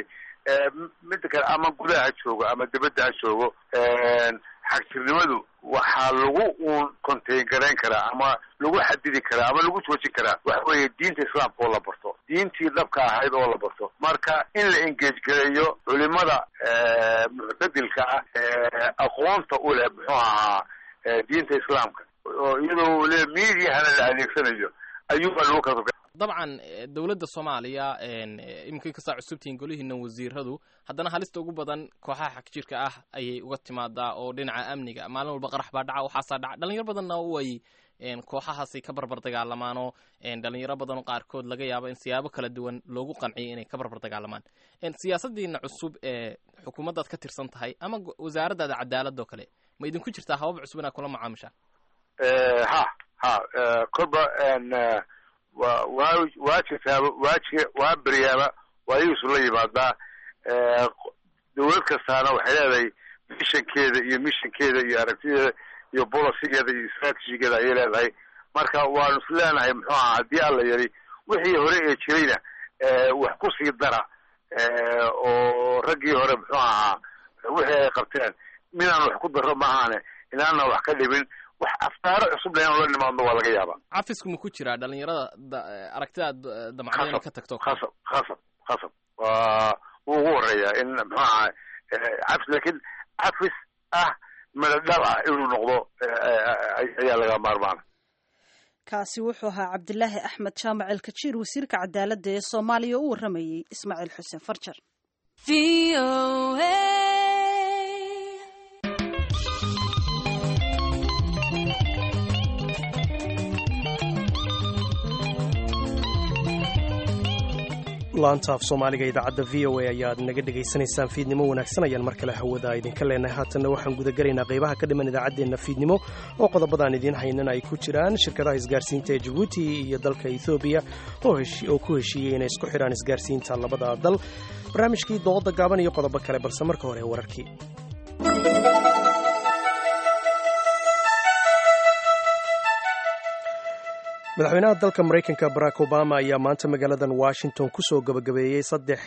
Speaker 8: midda kale ama gudaha ha joogo ama dibadda ha joogo xagjirnimadu waxaa lagu uun contain garayn karaa ama lagu xadidi karaa ama lagu joojin karaa waxa weeye diinta islaamka oo la barto diintii dhabka ahayd oo la barto marka in la engage gareeyo culimada muctadilka ah aqoonta u leh muxuu ahaa diinta islaamka oo iyadoo le mediahana la adeegsanayo ayuubaa lagu kala
Speaker 9: dabcan dowladda soomaaliya iminkay kastaa cusubtihiin golihiina wasiiradu haddana halista ugu badan kooxaha xagjirka ah ayay uga timaadaa oo dhinaca amniga maalin walba qarax baa dhaca waxaasaa dhaca dhalinyaro badanna way kooxahaasay ka barbar dagaalamaanoo dhalinyaro badan oo qaarkood laga yaabo in siyaabo kala duwan loogu qanciyo inay ka barbar dagaalamaan siyaasadiina cusub ee xukuumaddaad ka tirsan tahay ama wasaaraddaada cadaalad oo kale ma idinku jirtaa habab cusub inaad kula macaamishaan
Speaker 8: ha ha kolba wa waa waa jirtaaba waa ji waa beryaaba waa iisu la yimaadaa dawlad kastaana waxay leedahay mishankeeda iyo mishankeeda iyo aragtideeda iyo bolicigeeda iyo strategigeeda ayay leedahay marka waanu is leenahay muxuu ahaa haddii alla yari wixii hore ee jirayna wax kusii dara oo raggii hore muxuu ahaa wixii ay qabteen minaan wax ku daro maahaane inaana wax ka dhibin wax aftaaro cusub lean la nimaadno waa laga yaabaa
Speaker 9: cafisku ma ku jiraa dhalinyarada aragtidaad damacdo inay ka tagto
Speaker 8: khasab khasab khasab waa wuu ugu horeeyaa in muxuu ahaa cafis laakiin cafis ah madadhal ah inuu noqdo ayaa laga maarmaana
Speaker 2: kaasi wuxuu ahaa cabdilaahi axmed jaamac elkajiir wasiirka cadaaladda ee soomaaliya oo u warramayey ismaaciil xuseen farjar
Speaker 1: laanta af soomaaliga idaacadda v o a ayaad naga dhegaysanaysaan fiidnimo wanaagsan ayaan mar kale hawada idinka leenahay haatanna waxaan gudagelaynaa qaybaha ka dhiman idaacaddeenna fiidnimo oo qodobadaan idiin haynana ay ku jiraan shirkadaha isgaarsiinta ee jabuuti iyo dalka ethoobiya oo ku heshiiyey inay isku xidhaan isgaarsiinta labada dal barnaamijkii dooda gaaban iyo qodobo kale balse marka hore wararkii madaxweynaha dalka maraykanka barack obama ayaa maanta magaaladan washington kusoo gabagabeeyey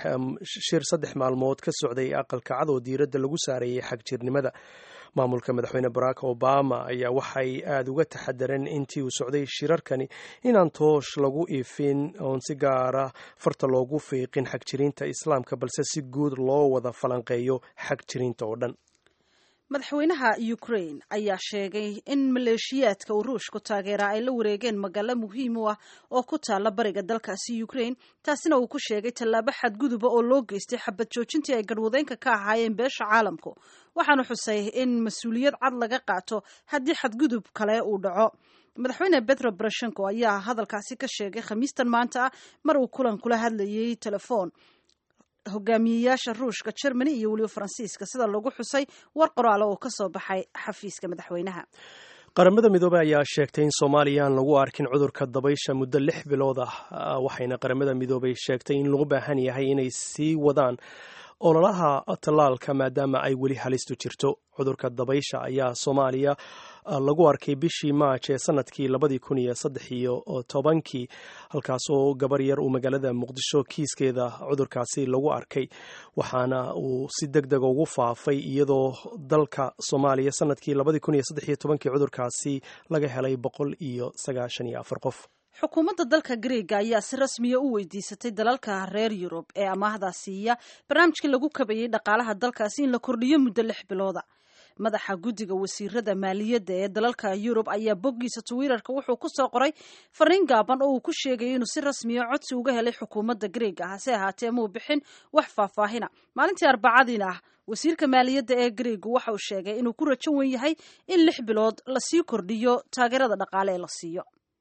Speaker 1: shir saddex maalmood ka socday aqalka cad oo diiradda lagu saareeyey xagjirnimada maamulka madaxweyne barack obama ayaa waxay aada uga taxadareen intii uu socday shirarkani inaan toosh lagu iifin oon si gaara farta loogu fiiqin xagjiriinta islaamka balse si guud loo wada falanqeeyo xagjiriinta oo dhan
Speaker 2: madaxweynaha ukraine ayaa sheegay in maleeshiyaadka uu ruushku taageeraa ay la wareegeen magaalo muhiim u ah oo ku taala bariga dalkaasi ukraine taasina uu ku sheegay tallaabo xadguduba oo loo geystay xabad joojintii ay garhwadeynka ka ahaayeen beesha caalamku waxaanu xusay in mas-uuliyad cad laga qaato haddii xadgudub kale uu dhaco madaxweyne betro boroshenko ayaa hadalkaasi ka sheegay khamiistan maanta ah mar uu kulan kula hadlayay telefoon hogaamiyeyaasha ruushka germany iyo weliba faransiiska sida lagu xusay war qoraalo oo ka soo baxay xafiiska madaxweynaha
Speaker 1: qaramada midoobey ayaa sheegtay in soomaaliya aan lagu arkin cudurka dabaysha muddo lix bilood ah waxayna qaramada midoobey sheegtay in lagu baahan yahay inay sii wadaan ololaha tallaalka maadaama ay weli halistu jirto cudurka dabaysha ayaa soomaaliya lagu arkay bishii maaj ee sanadkii labadii kun iyo saddex iyo tobankii halkaasoo gabar yar uu magaalada muqdisho kiiskeeda cudurkaasi lagu arkay waxaana uu si deg dega ugu faafay iyadoo dalka soomaaliya sanadkii labadii kun iyo saddex iyo tobankii cudurkaasi laga helay boqol iyo sagaashan iyo afar qof
Speaker 2: xukuumadda dalka greega ayaa si rasmiya u weydiisatay dalalka reer yurub ee amaahda siiya barnaamijkii lagu kabayey dhaqaalaha dalkaasi in la kordhiyo muddo lix bilooda madaxa guddiga wasiirada maaliyadda ee dalalka yurub ayaa boggiisa twitter-ka wuxuu ku soo qoray fariin gaaban oo uu ku sheegayay inuu si rasmiya codsi uga helay xukuumadda greega hase ahaatee muu bixin wax faahfaahina maalintii arbacadiina ah wasiirka maaliyadda ee greegu waxa uu sheegay inuu ku rajo wen yahay in lix bilood lasii kordhiyo taageerada dhaqaale ee la siiyo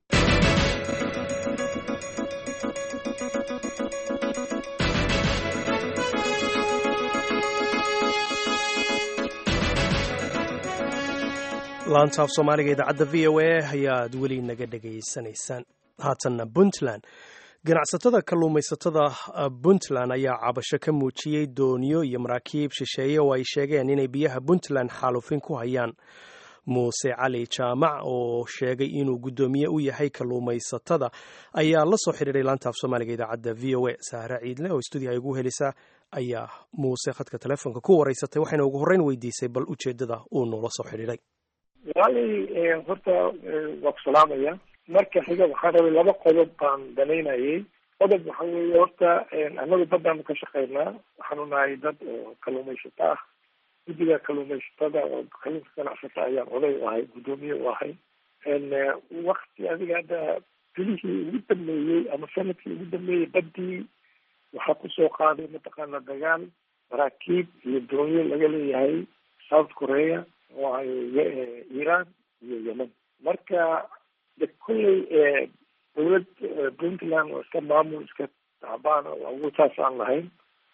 Speaker 1: laanta af soomaaliga idaacadda v o a ayaad weli naga dhegaysanaysaan haatanna puntland ganacsatada kalluumaysatada puntland ayaa cabasho ka muujiyey dooniyo iyo maraakiib shisheeye oo ay sheegeen inay biyaha puntland xaalufin ku hayaan muuse cali jaamac oo sheegay inuu guddoomiye u yahay kalluumaysatada ayaa la soo xidhiiray laanta af soomaaliga idaacadda v o a sahre ciidle oo stuudiyaha ugu helisaa ayaa muuse khadka telefoonka ku waraysatay waxayna ugu horreyn weydiisay bal ujeeddada uu noola soo xidhiidhay
Speaker 10: walaalay horta waa ku salaamaya marka xiga waxaan rabay laba qodob baan danaynayay qodob waxa weeye horta annagu baddaanu ka shaqaynaa waxaanu nahay dad oo kalluumaysato ah guddiga kalluumaysatada oo kalluunka ganacsata ayaan oday u ahay guddoomiye u ahay wakti adiga hadda bilihii ugu dambeeyey ama sanadkii ugu dambeeyey baddii waxaa kusoo qaaday mataqaana dagaal maraakiib iyo doonyo laga leeyahay south korea oo ay iran iyo yemen marka de kulley dawlad puntland oo iska maamul iska tacbaan oo awoodtaas aan lahayn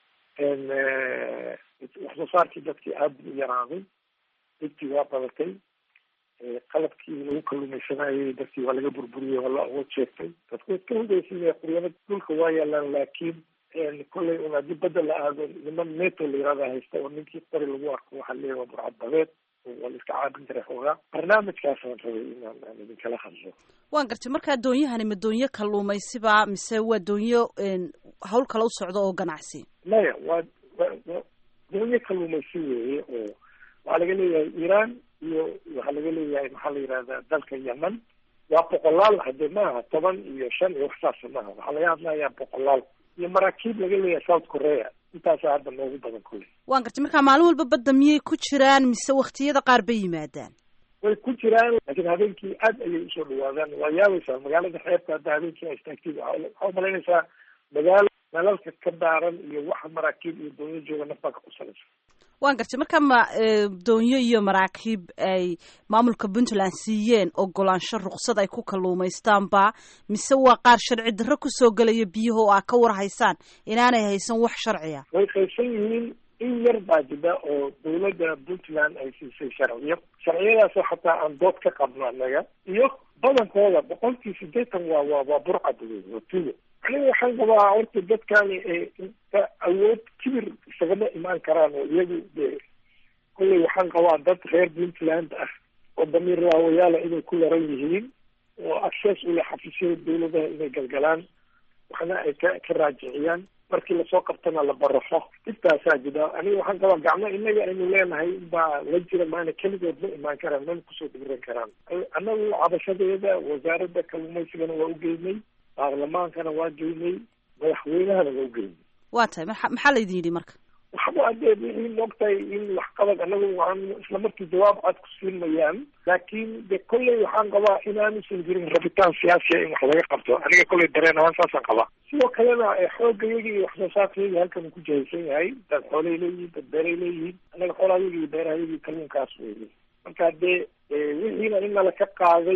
Speaker 10: wax soo saarkii dadkii aada u yaraaday dhigtii waa badatay qalabkii lagu kalluumaysanayay dadkii waa laga burburiyey waa la awood sheegtay dadku iska hugaysan quryada dhulka waa yaalaan laakiin kolley un haddii badda la aado niman neto la yirahda haysta oo ninkii qori lagu arko waxaa leeyahy waa burcad badeed waa la iska caabin karay xoogaa barnaamijkaasaan rabay inaan aan idinkala hadlo
Speaker 2: waan gartay markaa doonyahani ma doonyo kalluumaysiba mise waa doonyo hawl kale u socdo oo ganacsi
Speaker 10: maya waa wa doonyo kalluumaysi weeye oo waxaa laga leeyahay iran iyo waxaa laga leeyahay maxaa la yihahdaa dalka yemen waa boqolaal hade maaha toban iyo shan iyo wax saasa maaha waxaa laga hadlayaa boqolaal iyo maraakiib laga leeyahay south korea intaasa hadda noogu badan kule
Speaker 2: waan gartay markaa maalin walba badda miyay ku jiraan mise waktiyada qaar bay yimaadaan
Speaker 10: way ku jiraan laakiin habeenkii aad ayay usoo dhawaadaan waa yaabaysaa magaalada xeebta hadda habeenkii a istaagtid waxaa umalaynaysaa magaalo nalalka ka daaran iyo waxa maraakiib iyo doonyo jooga nafbaa ka qusanaysa
Speaker 2: waan gartay markaa ma doonyo iyo maraakiib ay maamulka puntland siiyeen ogolaansho ruksad ay ku kalluumaystaanba mise waa qaar sharci darro kusoo gelaya biyaha oo aa ka war haysaan inaanay haysan wax sharciya
Speaker 10: way qaybsan yihiin in yar baa jida oo dawladda puntland ay siisay sharciyo sharciyadaasoo xataa aan dood ka qabno annaga iyo badankooda boqolkii sideetan waa waa waa burcad wey waa tugo aniga waxaan qabaa horta dadkani awood kibir isagama imaan karaan oo iyagu de kolley waxaan qabaa dad reer puntland ah oo damiir raawayaala inay ku yaran yihiin oo access ule xafiisyada dawladaha inay galgalaan waxna ay ka ka raajiciyaan markii lasoo qabtana la baraxo intaasaa jira aniga waxaan qabaa gacmo inaga aynu leenahay baa la jira maana keligood ma imaan karaan mana kusoo dhiiran karaan annagu cabashadeeda wasaaradda kalluumaysigana waa ugeynay baarlamaankana waa geynay madaxweynahana waa ugeynay
Speaker 2: waa tahay maa maxaa laydin yidhi marka
Speaker 10: waxba adee wixii moogtahay in waxqabad anagu waan isla markii jawaab cad ku siin mayaan laakiin de kolley waxaan qabaa inaanusan jirin rabitaan siyaasiya in wax laga qabto aniga kolley dareen ahaan saasaan qabaa sidoo kalena xoogayagi iyo wax soo saarkayagi halkan uu ku jahaysan yahay dad xoolay leeyihiin dad beeray leeyihiin anaga xoolaayagi iyo beerahayagi kalluunkaas weeye marka dee wixiina in nala ka qaaday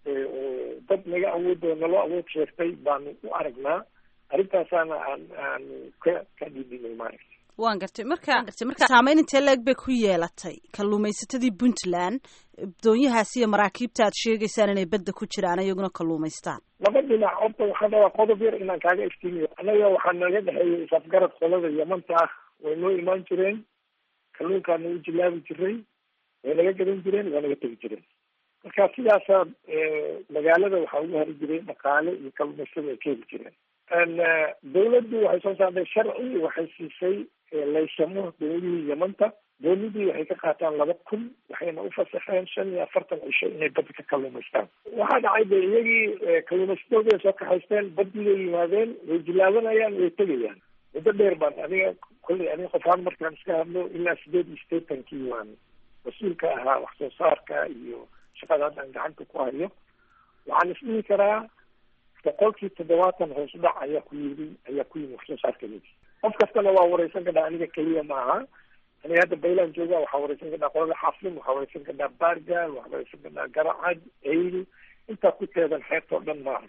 Speaker 10: oo dad naga awood oo naloo awood sheegtay baanu u aragnaa arrintaasaana aan aanu ka ka dhidinay maaragta
Speaker 2: waan gartay marka gartay marka saameyn intee leeg bay ku yeelatay kalluumaysatadii puntland doonyahaas iyo maraakiibta aad sheegaysaan inay badda ku jiraan iyaguna kalluumaystaan
Speaker 10: laba dhinac horta waxaan rabaa qodob yar inaan kaaga iftiimiyo annaga waxaa naga dhexeeyay isafgarad qolada yamanta ah way noo imaan jireen kalluunkaa nagu jilaabi jiray way naga gadan jireen waa naga tegi jireen marka sidaasaa magaalada waxaa ugu hari jiray dhaqaale iyo kalluumaystada ay ka heli jireen dawladdu waxay soo saartay sharci waxay siisay laysamo dawladihii yamanta doonidii waxay ka qaataan laba kun waxayna ufasaxeen shan iyo afartan cisho inay badda ka kalluumaystaan waxaa dhacay de iyagii kalluumaysatooda soo kaxaysteen baddii bay yimaadeen way jilaabanayaan way tegayaan muddo dheer baan aniga kolley aniga qofahaan markaan iska hadlo ilaa sideed iyo sideetankii waan mas-uulka ahaa wax soo saarka iyo shaqada hadda aan gacanta ku hayo waxaan isdhihi karaa boqolkii toddobaatan hoos u dhac ayaa ku yimi ayaa ku yimi wax soo saarkayagi qof kastana waa wareysan kadhaa aniga keliya maaha aniga hadda bayland jooga waxaa wareysan kadhaa qolada xaaflim waxaa wareysan kadhaa baargaal waxaa wareysan kadhaa garacad eyl intaa ku teedan xeebta o dhan maaha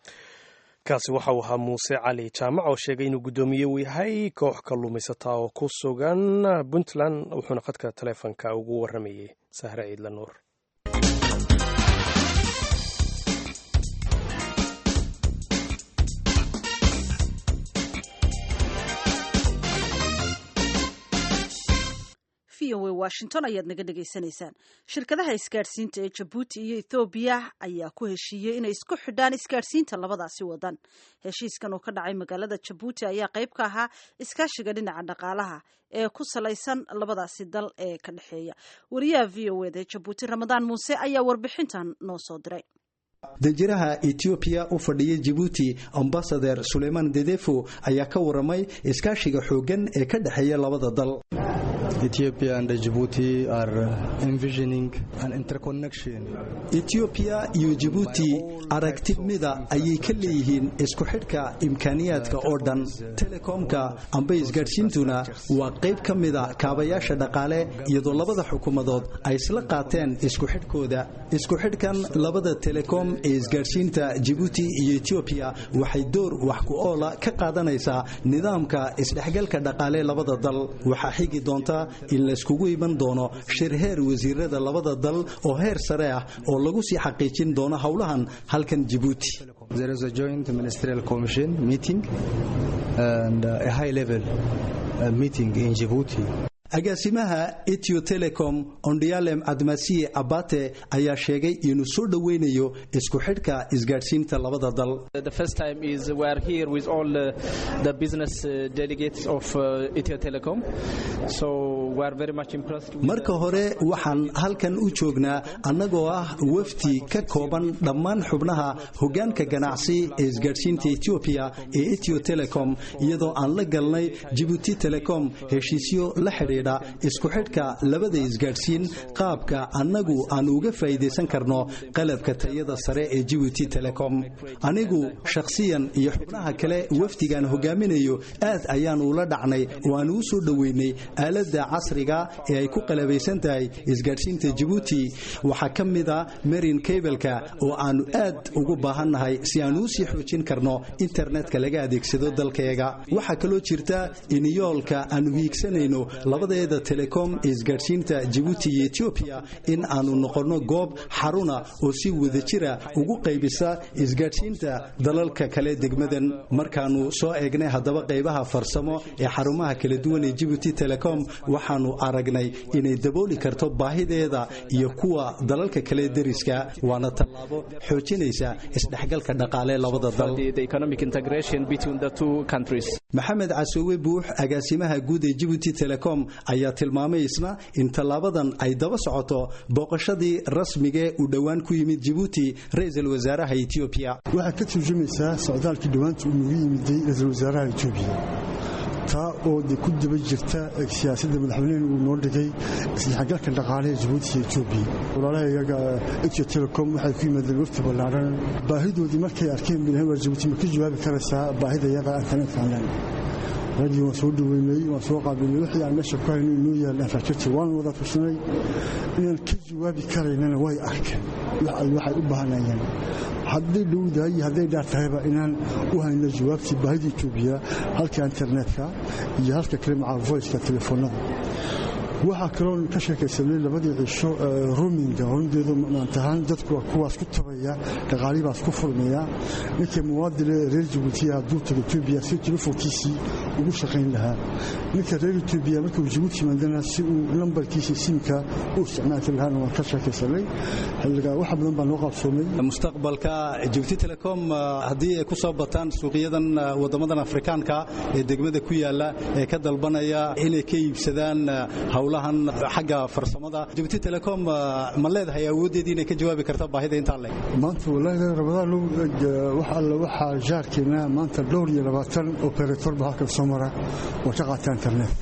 Speaker 1: kaasi waxa uu ahaa muuse cali jaamac oo sheegay inuu guddoomiye uu yahay koox kalluumaysataa oo ku sugan puntland wuxuuna khadka taleefonka ugu waramayey sahre ciidla nuur
Speaker 2: v o a washington ayaad naga dhegaysanaysaan shirkadaha isgaadhsiinta ee jabuuti iyo ethoobiya ayaa ku heshiiyey inay isku xidhaan isgaadhsiinta labadaasi wadan heshiiskan oo ka dhacay magaalada jabuuti ayaa qayb ka ahaa iskaashiga dhinaca dhaqaalaha ee ku salaysan labadaasi dal ee ka dhexeeya wariyaha v o eda jabuuti ramadaan muuse ayaa warbixintan noo soo diray
Speaker 11: danjiraha etoobiya u fadhiya jibuuti ambasader suleymaan dedefo ayaa ka waramay iskaashiga xooggan ee ka dhexeeya labada dal etoobiya iyo jibuuti aragti mida ayay ka leeyihiin isku xidhka imkaaniyaadka oo dhan telekomka amba isgaadhsiintuna waa qayb ka mida kaabayaasha dhaqaale iyadoo labada xukuumadood ay isla qaateen isku xidhkooda isku xidhkan labada telekom ee isgaadhsiinta jibuuti iyo etoobiya waxay door wax ku oola ka qaadanaysaa nidaamka isdhexgalka dhaqaale labada dal waxaa xigi doonta in layskugu iman doono shir heer wasiirada labada dal oo heer sare ah oo lagu sii xaqiijin doono howlahan halkan jibuuti agaasimaha etio telecom ondialem admasiye abate ayaa sheegay inuu soo dhoweynayo isku xidhka isgaadhsiinta labada dal marka hore waxaan halkan u joognaa annagoo ah wafdi ka kooban dhammaan xubnaha hogaanka ganacsi ee isgaadhsiinta etoobiya ee etio telecom iyadoo aan la galnay jibuuti telecom heshiisyo la xidhiidha isku xidhka labada isgaadhsiin qaabka annagu aan uga faa'iidaysan karno qalabka tayada sare ee jibuuti telecom anigu shakhsiyan iyo xubnaha kale wafdigaan hogaaminayo aad ayaan ula dhacnay oo aan uu soo dhoweynay aaladda casriga ee ay ku qalabaysan tahay isgaadhsiinta jibuuti waxaa ka mida marin kableka oo aannu aad ugu baahannahay si aan uu sii xoojin karno internetka laga adeegsado dalkayaga waxaa kaloo jirta in yoolka aanu hiigsanayno labadeeda telekom ee isgaadhsiinta jibuuti iyo etoobiya in aanu noqonno goob xaruna oo si wadajira ugu qaybisa isgaadhsiinta dalalka kale degmadan markaannu soo eegnay haddaba qaybaha farsamo ee xarumaha kala duwan ee jibuuti telecom waxaannu aragnay inay dabooli karto baahideeda iyo kuwa dalalka kale deriska waana tallaabo xoojinaysa isdhexgalka dhaqaale labada dal maxamed casoowe buux agaasimaha guud ee jibuuti telecom ayaa tilmaamay isna in tallaabadan ay daba socoto booqashadii rasmigee uu dhowaan ku yimid jibuuti ra-iisul wasaaraha etoobiya
Speaker 12: waxay ka turjumaysaa socdaalkii dhowaanta uu nagu yimiday ra-iisul wasaaraha etoobiya taa oo de ku daba jirta siyaasadda madaxweynehen uu noo dhigay isdhexgalka dhaqaalehe jibuuti iyo etoobiya walaalaha iyaga etio telecom waxay ku yimaadeen wafti ballaadhan baahidoodii markay arkeen bilahan waar jibuuti ma ka jawaabi karaysaa baahida iyaga internetka online raggii waan soo dhaweynay waan soo qaabilnay wixii aan meesha ku hayno inoo yaallaan raajati waan wada tusnay inaan ka jawaabi karaynana way arkeen waxay u baahanayeen hadday dhowdahay iyo hadday dhaar tahayba inaan u hayno jawaabtii baahida etoobiya halka internetka iyo halka kale maca voiceka telefoonada waxaa kaloo ka sheekaysanay labadii cisho rominga rundeedu maantahaan dadku waa kuwaas ku tabaya dhaqaalii baas ku furmaya ninka muwaadine reer jabuutiya hadduu tago etoobiya si telefoonkiisii ugu shaqayn lahaa ninka reer etoobiya markuu jabuuti yimaadana si uu lambarkiisa simka u isticmaali lahaana waan ka sheekaysanay xilligaa wax badan baa noo qaabsoomay
Speaker 11: mustaqbalka jibuuti telecom haddii ay ku soo bataan suuqyadan waddamadan afrikaanka ee degmada ku yaala ee ka dalbanaya inay ka iibsadaan howlahan xagga farsamada jibuuti telecom ma leedahay awooddeedii inay ka jawaabi karta baahida intaa le
Speaker 12: maanta wallaahi rabadaan wax alle waxaa jaarkeena maanta dhowr iyo labaatan operatorba halkan soo mara oo ka qaata internet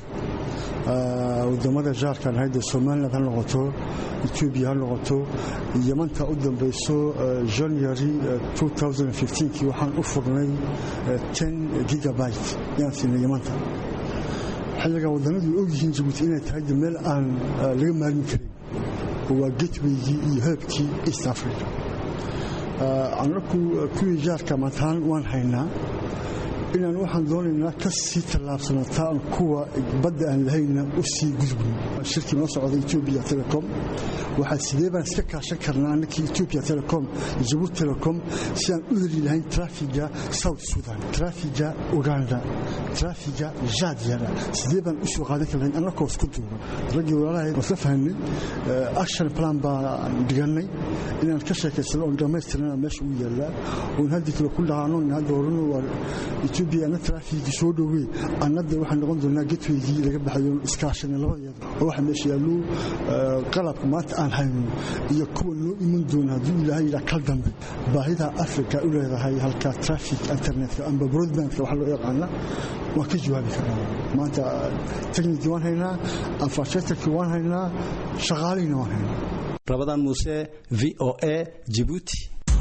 Speaker 12: wadamada jaarkan hayde somaliland ha noqoto etoobiya ha noqoto yamanta u dambayso january kii waxaan u furnay gigabyte yaan siinay yamanta xilligaa wadannadu og yihiin jabuuti inay tahay meel aan laga maalmi karin oo waa getwaygii iyo heebkii east africa annaku kuwii jaarka maantaan waan haynaa inaan waxaan doonaynaa ka sii tallaabsanataan kuwa badda aan lahayna u sii gudbin shirkii noo socda etoobiya telecom waxaa sidee baan iska kaashan karnaa annakii etoobiya telecom jabuuti telecom si aan u heli lahayn trafiga south sudan trafiga uganda trafiga jaadyana sidee baan usoo qaadan karnayn annakoo isku duuban raggii walaalahay waan isla fahanay action plan baan dhigannay inaan ka sheekaysano oon dhammaystirnana meesha u yaallaa oon haddii kale ku dhahaano in hadda horena waa etoobiya anna trafikii soo dhowey annada waxaan noqon doonaa getweygii laga baxayo iskaashana labadeeda oo waxa meesha yaallo qalabka maanta aan hayno iyo kuwa noo iman doona hadduu ilaahay yidhaa kal dambe baahida africa u leedahay halka traffic internetka amba broadbandka waxa loo yaqaana waan ka jawaabi karnaa maanta technikii waan haynaa infrastructurekii waan haynaa shaqaalihiina waan haynaa
Speaker 11: rabadaan muuse v o a jibuuti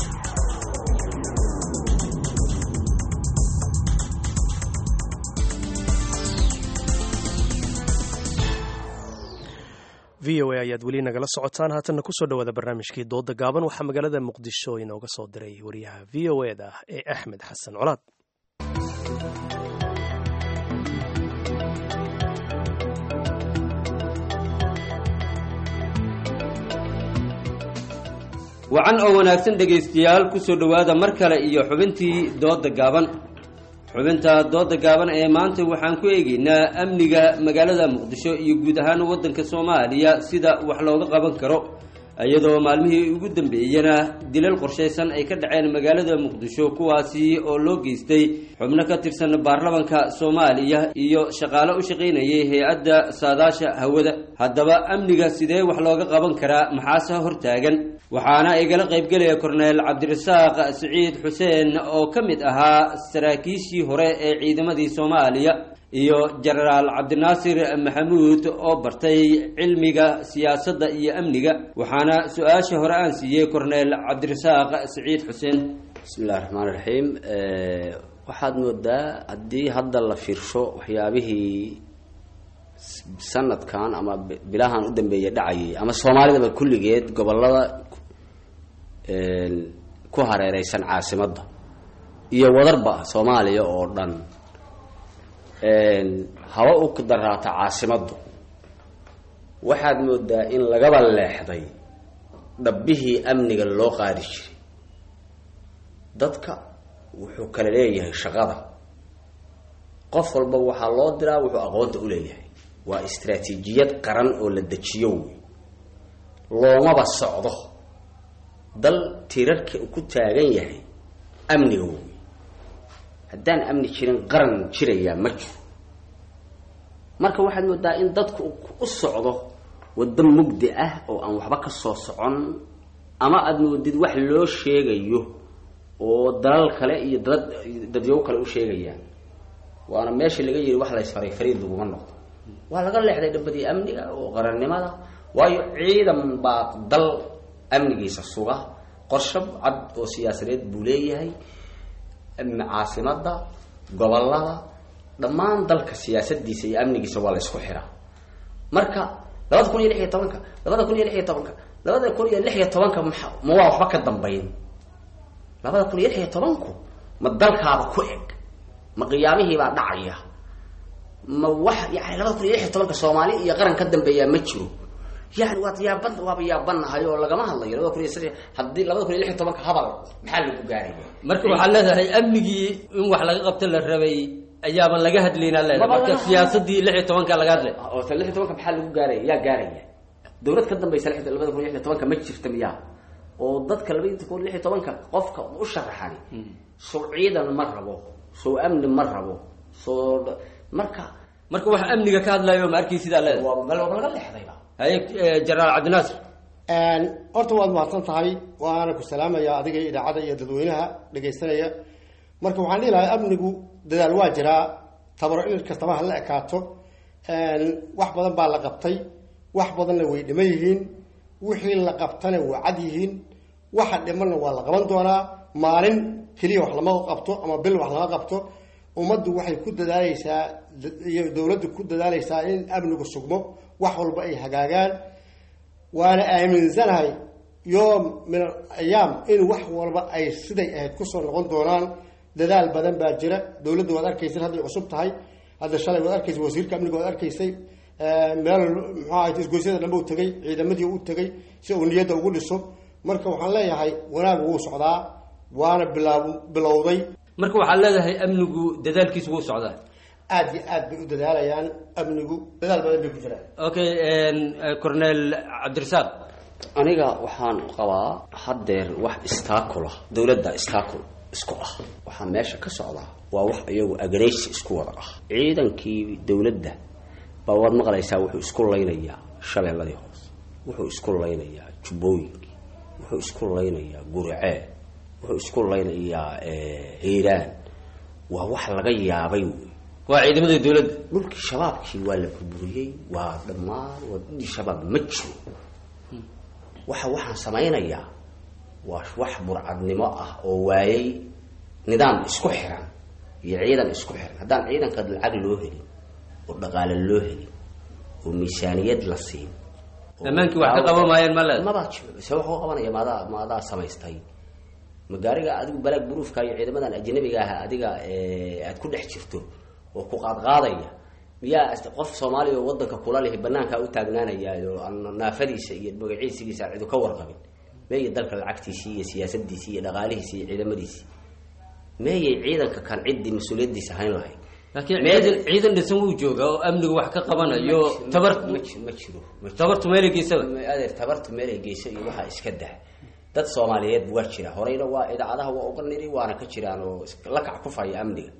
Speaker 1: v o a ayaad weli nagala socotaan haatanna kusoo dhowaada barnaamijkii dooda gaaban waxaa magaalada muqdisho inooga soo diray wariyaha v o e da ee axmed xasan colaad
Speaker 13: wacan oo wanaagsan dhegaystayaal kusoo dhowaada mar kale iyo xubintii dooda gaaban xubinta dooda gaaban ee maanta waxaan ku eegaynaa amniga magaalada muqdisho iyo guud ahaan waddanka soomaaliya sida wax looga qaban karo iyadoo maalmihii ugu dambeeyena dilal qorshaysan ay ka dhaceen magaalada muqdisho kuwaasi oo loo geystay xubno ka tirsan baarlamanka soomaaliya iyo shaqaale u shaqaynayay hay-adda saadaasha hawada haddaba amniga sidee wax looga qaban karaa maxaase hortaagan waxaana igala qaybgelaya korneel cabdirasaaq siciid xuseen oo ka mid ahaa saraakiishii hore ee ciidamadii soomaaliya iyo jenaraal cabdinaasir maxamuud oo bartay cilmiga siyaasadda iyo amniga waxaana su-aasha hore aan siiyey korneel cabdirasaaq siciid xuseen
Speaker 14: bismillahi raxmaan raxiim waxaad moodaa haddii hadda la fiirsho waxyaabihii sanadkan ama bilahan u dambeeya dhacayay ama soomaalidaba kulligeed gobolada ku hareereysan caasimadda iyo wadarba soomaaliya oo dhan haba u daraata caasimaddu waxaad moodaa in lagaba leexday dhabbihii amniga loo qaadi jiray dadka wuxuu kala leeyahay shaqada qof walba waxaa loo diraa wuxuu aqoonta u leeyahay waa istraatiijiyad qaran oo la dejiyo wey loomaba socdo dal tirarka ku taagan yahay amniga wey haddaan amni jirin qaran jirayaa ma jiro marka waxaad moodaa in dadku u socdo waddo mugdi ah oo aan waxba ka soo socon ama aada moodid wax loo sheegayo oo dalal kale iyo dad dadyow kale u sheegayaan waana meeshii laga yiri wax laysfaray fariid laguma noqdo waa laga leexday dhabadii amniga oo qarannimada waayo ciidan baa dal amnigiisa suga qorsho cad oo siyaasadeed buu leeyahay caasimada gobolada dhammaan dalka siyaasadiisa iyo amnigiisa waa la isku xiraa marka labada kun iyo lix iyo tobanka labada kun iyo lix iyo tobanka labada kun iyo lix iyo tobanka ma ma waa waxba ka dambayn labada kun iyo lix iyo tobanku ma dalkaaba ku eg ma qiyaamihiibaa dhacaya ma wax yani labada kun iyo lix iyo tobanka soomaali iyo qaran ka dambeeyaa ma jiro yani waad yaaban waaba yaabanahay oo lagama hadlayo labada kun iyo s haddii labada kun iyo lix iyo tobanka habal maxaa lagu gaaraya
Speaker 13: marka waxaad leedahay amnigii in wax laga qabto la rabay ayaaban laga hadlaynaa leedahay marka siyaasadii lix iyo tobanka laga hadlay
Speaker 14: oo ta lix iyo tobanka maxaa lagu gaaraya yaa gaaraya dawlad ka dambaysa labada kun iyo lix iyo tobanka ma jirta miyaa oo dadka labada kun lix iyo tobanka qofka u sharaxani sow ciidan ma rabo sow amni ma rabo soo marka
Speaker 13: marka wax amniga ka hadlayo ma arkay sidaa leedahay
Speaker 14: waa laga leexdayba
Speaker 13: haye jenaraal cabdinaasir
Speaker 15: horta waad mahadsan tahay waana ku salaamaya adiga idaacadda iyo dadweynaha dhegaysanaya marka waxaan dhihi lahaa amnigu dadaal waa jiraa tabaro in kastaba ha la ekaato wax badan baa la qabtay wax badanna way dhiman yihiin wixii la qabtana waa cad yihiin waxa dhimanna waa la qaban doonaa maalin keliya wax lama qabto ama bil wax lama qabto ummaddu waxay ku dadaaleysaa iyo dowladdu ku dadaaleysaa in amnigu sugmo wax walba ay hagaagaan waana aaminsanahay yoom min al ayaam in wax walba ay siday ahayd kusoo noqon doonaan dadaal badan baa jira dowladda waad arkaysa hadday cusub tahay hadda shalay waad arkaysa wasiirka amniga waad arkaysay meel muxuu ahayd isgoysyada dhanba u tegay ciidamadii u tegay si uu niyadda ugu dhiso marka waxaan leeyahay wanaag wuu socdaa waana bilaab bilowday
Speaker 13: marka waxaad leedahay amnigu dadaalkiisu wuu socdaa
Speaker 15: aad iyo aad bay u dadaalayaan amnigu dadaal badan bay ku jiraan
Speaker 13: okay cornel cabdirasaaq
Speaker 14: aniga waxaan qabaa haddeer wax istaakula dowladda istaakul isku ah waxaa meesha ka socdaa waa wax iyagu agreysi isku wada ah ciidankii dowladda baa waad maqlaysaa wuxuu isku laynayaa shabeelladii hoose wuxuu isku laynayaa jubbooyinkii wuxuu isku laynayaa guricee wuxuu isku laynayaa hiiraan waa wax laga yaabay wey
Speaker 13: waa ciidamadii dowladda
Speaker 14: dhulkii shabaabkii waa la burburiyey waa dhammaan waa dhulkii shabaab ma jiro waxa waxaan samaynayaa waa wax burcadnimo ah oo waayay nidaam isku xiran iyo ciidan isku xiran haddaan ciidanka lacag loo helin oo dhaqaale loo helin oo miisaaniyad la siin
Speaker 13: ammaankii wax ka qaban maayeen ma leed
Speaker 14: mabaa jiro se wax u qabanaya maadaa maadaa samaystay magaariga adigu balaag buruufka iyo ciidamadan ajnabiga ah adiga aad ku dhex jirto oo ku qaadqaadaya miyaa qof soomaaliya oo wadanka kula lihi banaankaa u taagnaanaya oo aan naafadiisa iyo magaciisigiisa aan cidu ka warqabin meeyay dalka lacagtiisii iyo siyaasadiisii iyo dhaqaalihiisi iyo ciidamadiisii meeyay ciidanka kan ciddii mas-uuliyadiisa hayn lahayd
Speaker 13: laakiin ciidan ciidan dhisan wuu joogaa oo amniga wax ka qabanayo tabar
Speaker 14: ma jiro ma jiro
Speaker 13: tabartu meelay geysaba
Speaker 14: adeer tabartu meelay geysa iyo waxaa iska dah dad soomaaliyeed waa jira horeyna waa idaacadaha waa uga niri waana ka jiraan oo la kac ku faya amniga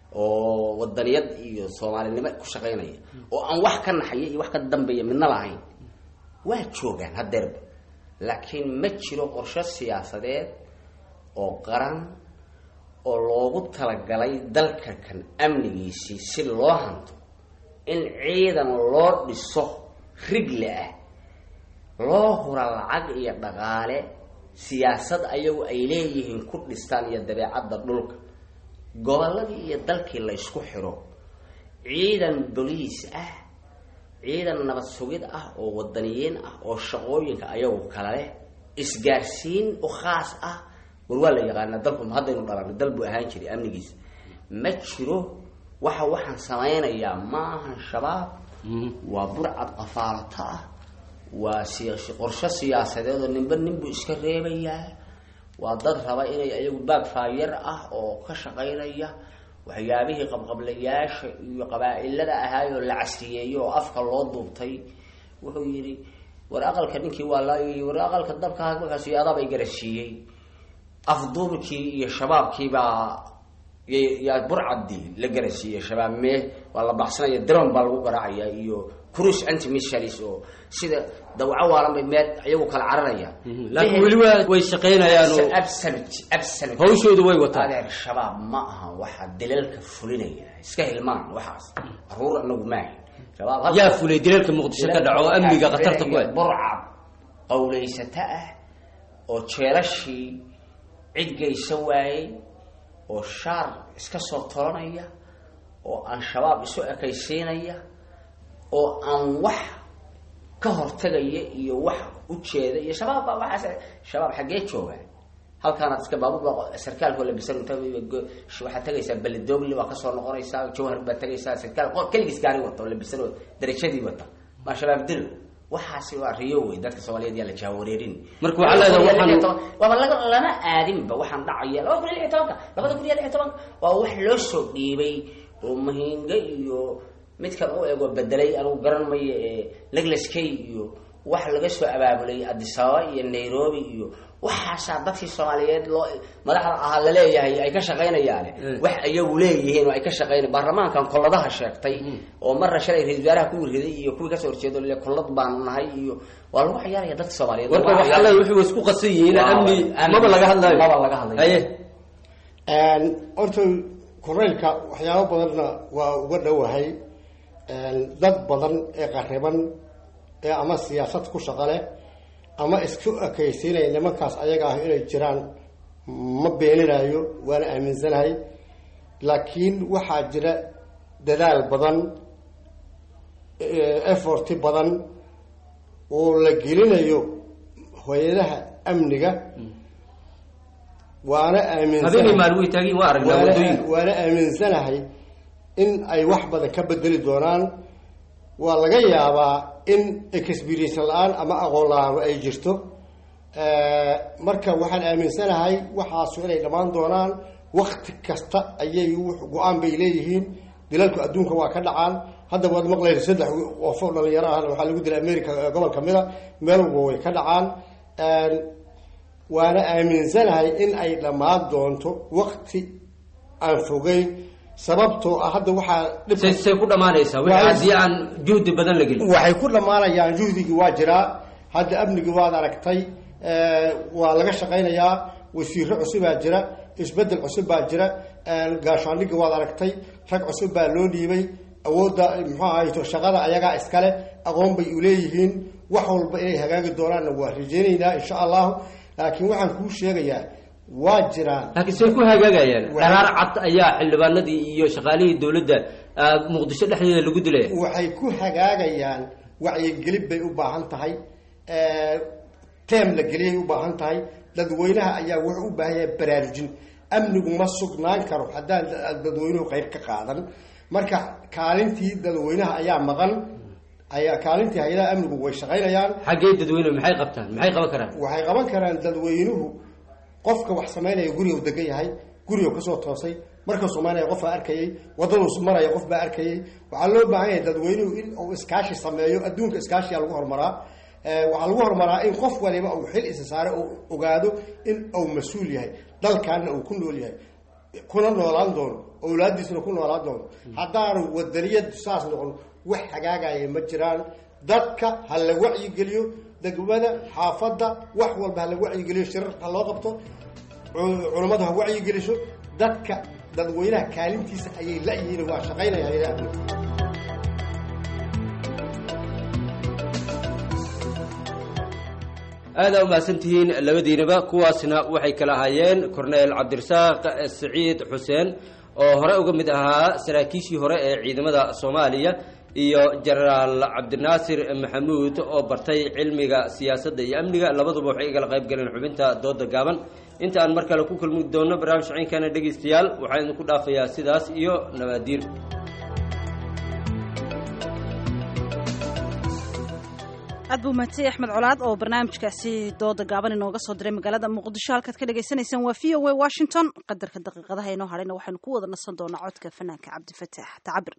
Speaker 14: oo wadaniyad iyo soomaalinimo ku shaqaynaya oo aan wax ka naxaya iyo wax ka dambeeya midna lahayn waa joogaan hadeerba laakiin ma jiro qorshe siyaasadeed oo qaran oo loogu talagalay dalka kan amnigiisii si loo hanto in ciidan loo dhiso rigle ah loo hura lacag iyo dhaqaale siyaasad ayagu ay leeyihiin ku dhistaan iyo dabeecadda dhulka gobolladii iyo dalkii la ysku xiro ciidan boliis ah ciidan nabad sugid ah oo wadaniyiin ah oo shaqooyinka ayagu kala leh isgaarsiin u khaas ah war waa la yaqaanaa dalku haddaynu dhalanay dal buu ahaan jiray amnigiisa ma jiro waxa waxaan samaynayaa maahan shabaab waa burcad qafaalato ah waa si- qorshe siyaasadeed oo ninba ninbuu iska reebayaa waa dad raba inay ayagu baagfaayar ah oo ka shaqaynaya waxyaabihii qabqablayaasha iyo qabaa-ilada ahaayoo la casriyeeyo oo afka loo duubtay wuxuu yidhi war aqalka ninkii waa la war aqalka dabka markaas adaabay garasiiyey afduubkii iyo shabaabkiibaa yaa burcadii la garasiiyey shabaab mee waa la baxsanaya dron baa lagu garaacaya iyo cruise antimissalis oo sida dawco waalan bay meel iyagu kala cararaya
Speaker 13: laakiin weli waa way shaqaynayaan oo
Speaker 14: absolute absolute
Speaker 13: hawshoodu way wataan
Speaker 14: adeer shabaab ma aha waxaa dilalka fulinaya iska hilmaan waxaas caruur anagu maahin shabaab
Speaker 13: yaa fulay dilalka muqdisho ka dhaco oo amniga khatarta ku ah
Speaker 14: burcad qawlaysato ah oo jeelashii cid geysa waayey oo shaar iska soo tolanaya oo aan shabaab isu ekaysiinaya oo aan wax ka hortagaya iyo wax ujeeda iyo shabaab baa waxaas shabaab xaggee jooga halkaanaad iska baabuur sarkaalkoo labisan inta waxaad tagaysaa beledoogli waa kasoo noqonaysaa jawhar baad tagaysaa sarkaal qo- keligiis gaari wata oo labisan oo darajadii wata maa shabaab dilo waxaasi waa riyo wey dadka soomaaliyeed yaa la jaawareerin
Speaker 13: Marka waxaa leedahay waxaan-
Speaker 14: waaba laga lama aadinba waxaan dhacaya laba kun iyo lix iyo tobanka labada kun iyo lix iyo tobanka waa wax loo soo dhiibay oo mahinga iyo midkan u ego bedelay anigu garan mayo ee leglaskay iyo wax laga soo abaabulay addis ababa iyo nairobi iyo waxaasaa dadkii soomaaliyeed loo madaxda ahaa laleeyahay ay ka shaqaynayaane wax ayagu leeyihiin oo ay ka shaqaynay baarlamaankan kolladaha sheegtay oo marna shalay ra-isul wasaaraha ku riday iyo kuwii kasoo horjeedo le kollad baanu nahay iyo waa lagu ciyaaraya dadka soomaaliyeed
Speaker 13: warka waxaa leedahay wixii way isku qasan yihiin amni maba laga hadlayo
Speaker 14: maba laga hadlayo
Speaker 13: haye
Speaker 15: horta koreylka waxyaabo badanna waa uga dhowahay dad badan ee qariban ee ama siyaasad ku shaqo leh ama isku ekaysiinaya nimankaas ayaga ah inay jiraan ma beeninayo waana aaminsanahay laakiin waxaa jira dadaal badan efforti badan oo la gelinayo hay-adaha amniga waana
Speaker 13: habeenay maalin way taagin waa aragnaa
Speaker 15: waana-
Speaker 13: waddooyinka
Speaker 15: waana aaminsanahay in ay wax badan ka bedeli doonaan waa laga yaabaa in experience la-aan ama aqoon la-aan ay jirto marka waxaan aaminsanahay waxaasu inay dhammaan doonaan wakti kasta ayay wux- go-aan bay leeyihiin dilalku adduunka waa ka dhacaan hadda waad maqlaysa saddex qof oo dhalinyaro ah waxaa lagu dilay america ee gobol kamid a meel walba way ka dhacaan waana aaminsanahay in ay dhammaan doonto wakti aan fogeyn sababtoo ah hadda waxaa dhibka-
Speaker 13: say say ku dhammaanaysaa wixii haddii aan juhdi badan la gelin
Speaker 15: waxay ku dhammaanayaan juhdigii waa jiraa hadda amnigii waad aragtay waa laga shaqaynayaa wasiiro cusubaa jira isbedel cusub baa jira gaashaandhigii waad aragtay rag cusub baa loo dhiibay awoodda muxuu ahayto shaqada ayagaa iskale aqoon bay uleeyihiin wax walba inay hagaagi doonaanna waa rajeynaynaa insha allahu laakiin waxaan kuu sheegayaa waa jiraan
Speaker 13: laakiin say ku hagaagayaan dharaar cad ayaa xildhibaanadii iyo shaqaalihii dowladda ah, muqdisho dhexdeeda lagu dilaya
Speaker 15: waxay ku hagaagayaan wacyigelin bay u baahan tahay teem la geliyay u baahan tahay dadweynaha ayaa wuxuu u baahan yahay baraarujin amnigu ma sugnaan karo haddaan da- dadweynuhu qayb ka qaadan marka kaalintii dadweynaha ayaa maqan ayaa kaalintii hay-adaha amnigu way shaqaynayaan
Speaker 13: xaggee dadweynuhu maxay qabtaan maxay qaban karaan
Speaker 15: waxay qaban karaan dadweynuhu qofka wax samaynaya guriga u degan yahay guriga kasoo toosay markuu samaynaya qof baa arkayay wadaduu maraya qof baa arkayay waxaa loo baahan yahay dadweynuhu in uu iskaashi sameeyo adduunka iskaashiya lagu horumaraa Eh, waxaa lagu horumaraa in qof waliba uu xil isa saare uu ogaado in uu mas-uul yahay dalkaana uu ku nool yahay kuna noolaan doono owlaadiisuna ku noolaan doono haddaanu wadaniyad saas noqon wax hagaagaya ma jiraan dadka ha la wacyigeliyo degmada xaafadda wax walba ha la wacyigeliyo shirar ha loo qabto cu- culummadu ha wacyigeliso dadka dadweynaha kaalintiisa ayay la-yihiin waa shaqaynaya hayadaha amniga
Speaker 13: aadaa umahadsantihiin labadiinaba kuwaasna waxay kala ahaayeen korneel cabdirasaaq siciid xuseen oo hore uga mid ahaa saraakiishii hore ee ciidamada soomaaliya iyo jenaraal cabdinaasir maxamuud oo bartay cilmiga siyaasadda iyo amniga labaduba waxay igala qayb galeen xubinta dooda gaaban inta aan mar kale ku kulmi doono barnaamij ciinkana dhegaystayaal waxaan idinku dhaafayaa sidaas iyo nabaadiin
Speaker 2: aad buu mahadsan yahay axmed colaad oo barnaamijkaasi dooda gaaban inooga soo diray magaalada muqdisho halkaad ka dhagaysanaysaan waa v o a washington qadarka daqiiqadaha inoo hadhayna waxaynu ku wada nasan doonaa codka fanaanka cabdifataax tacabir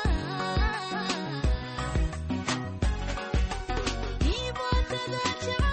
Speaker 16: Thank you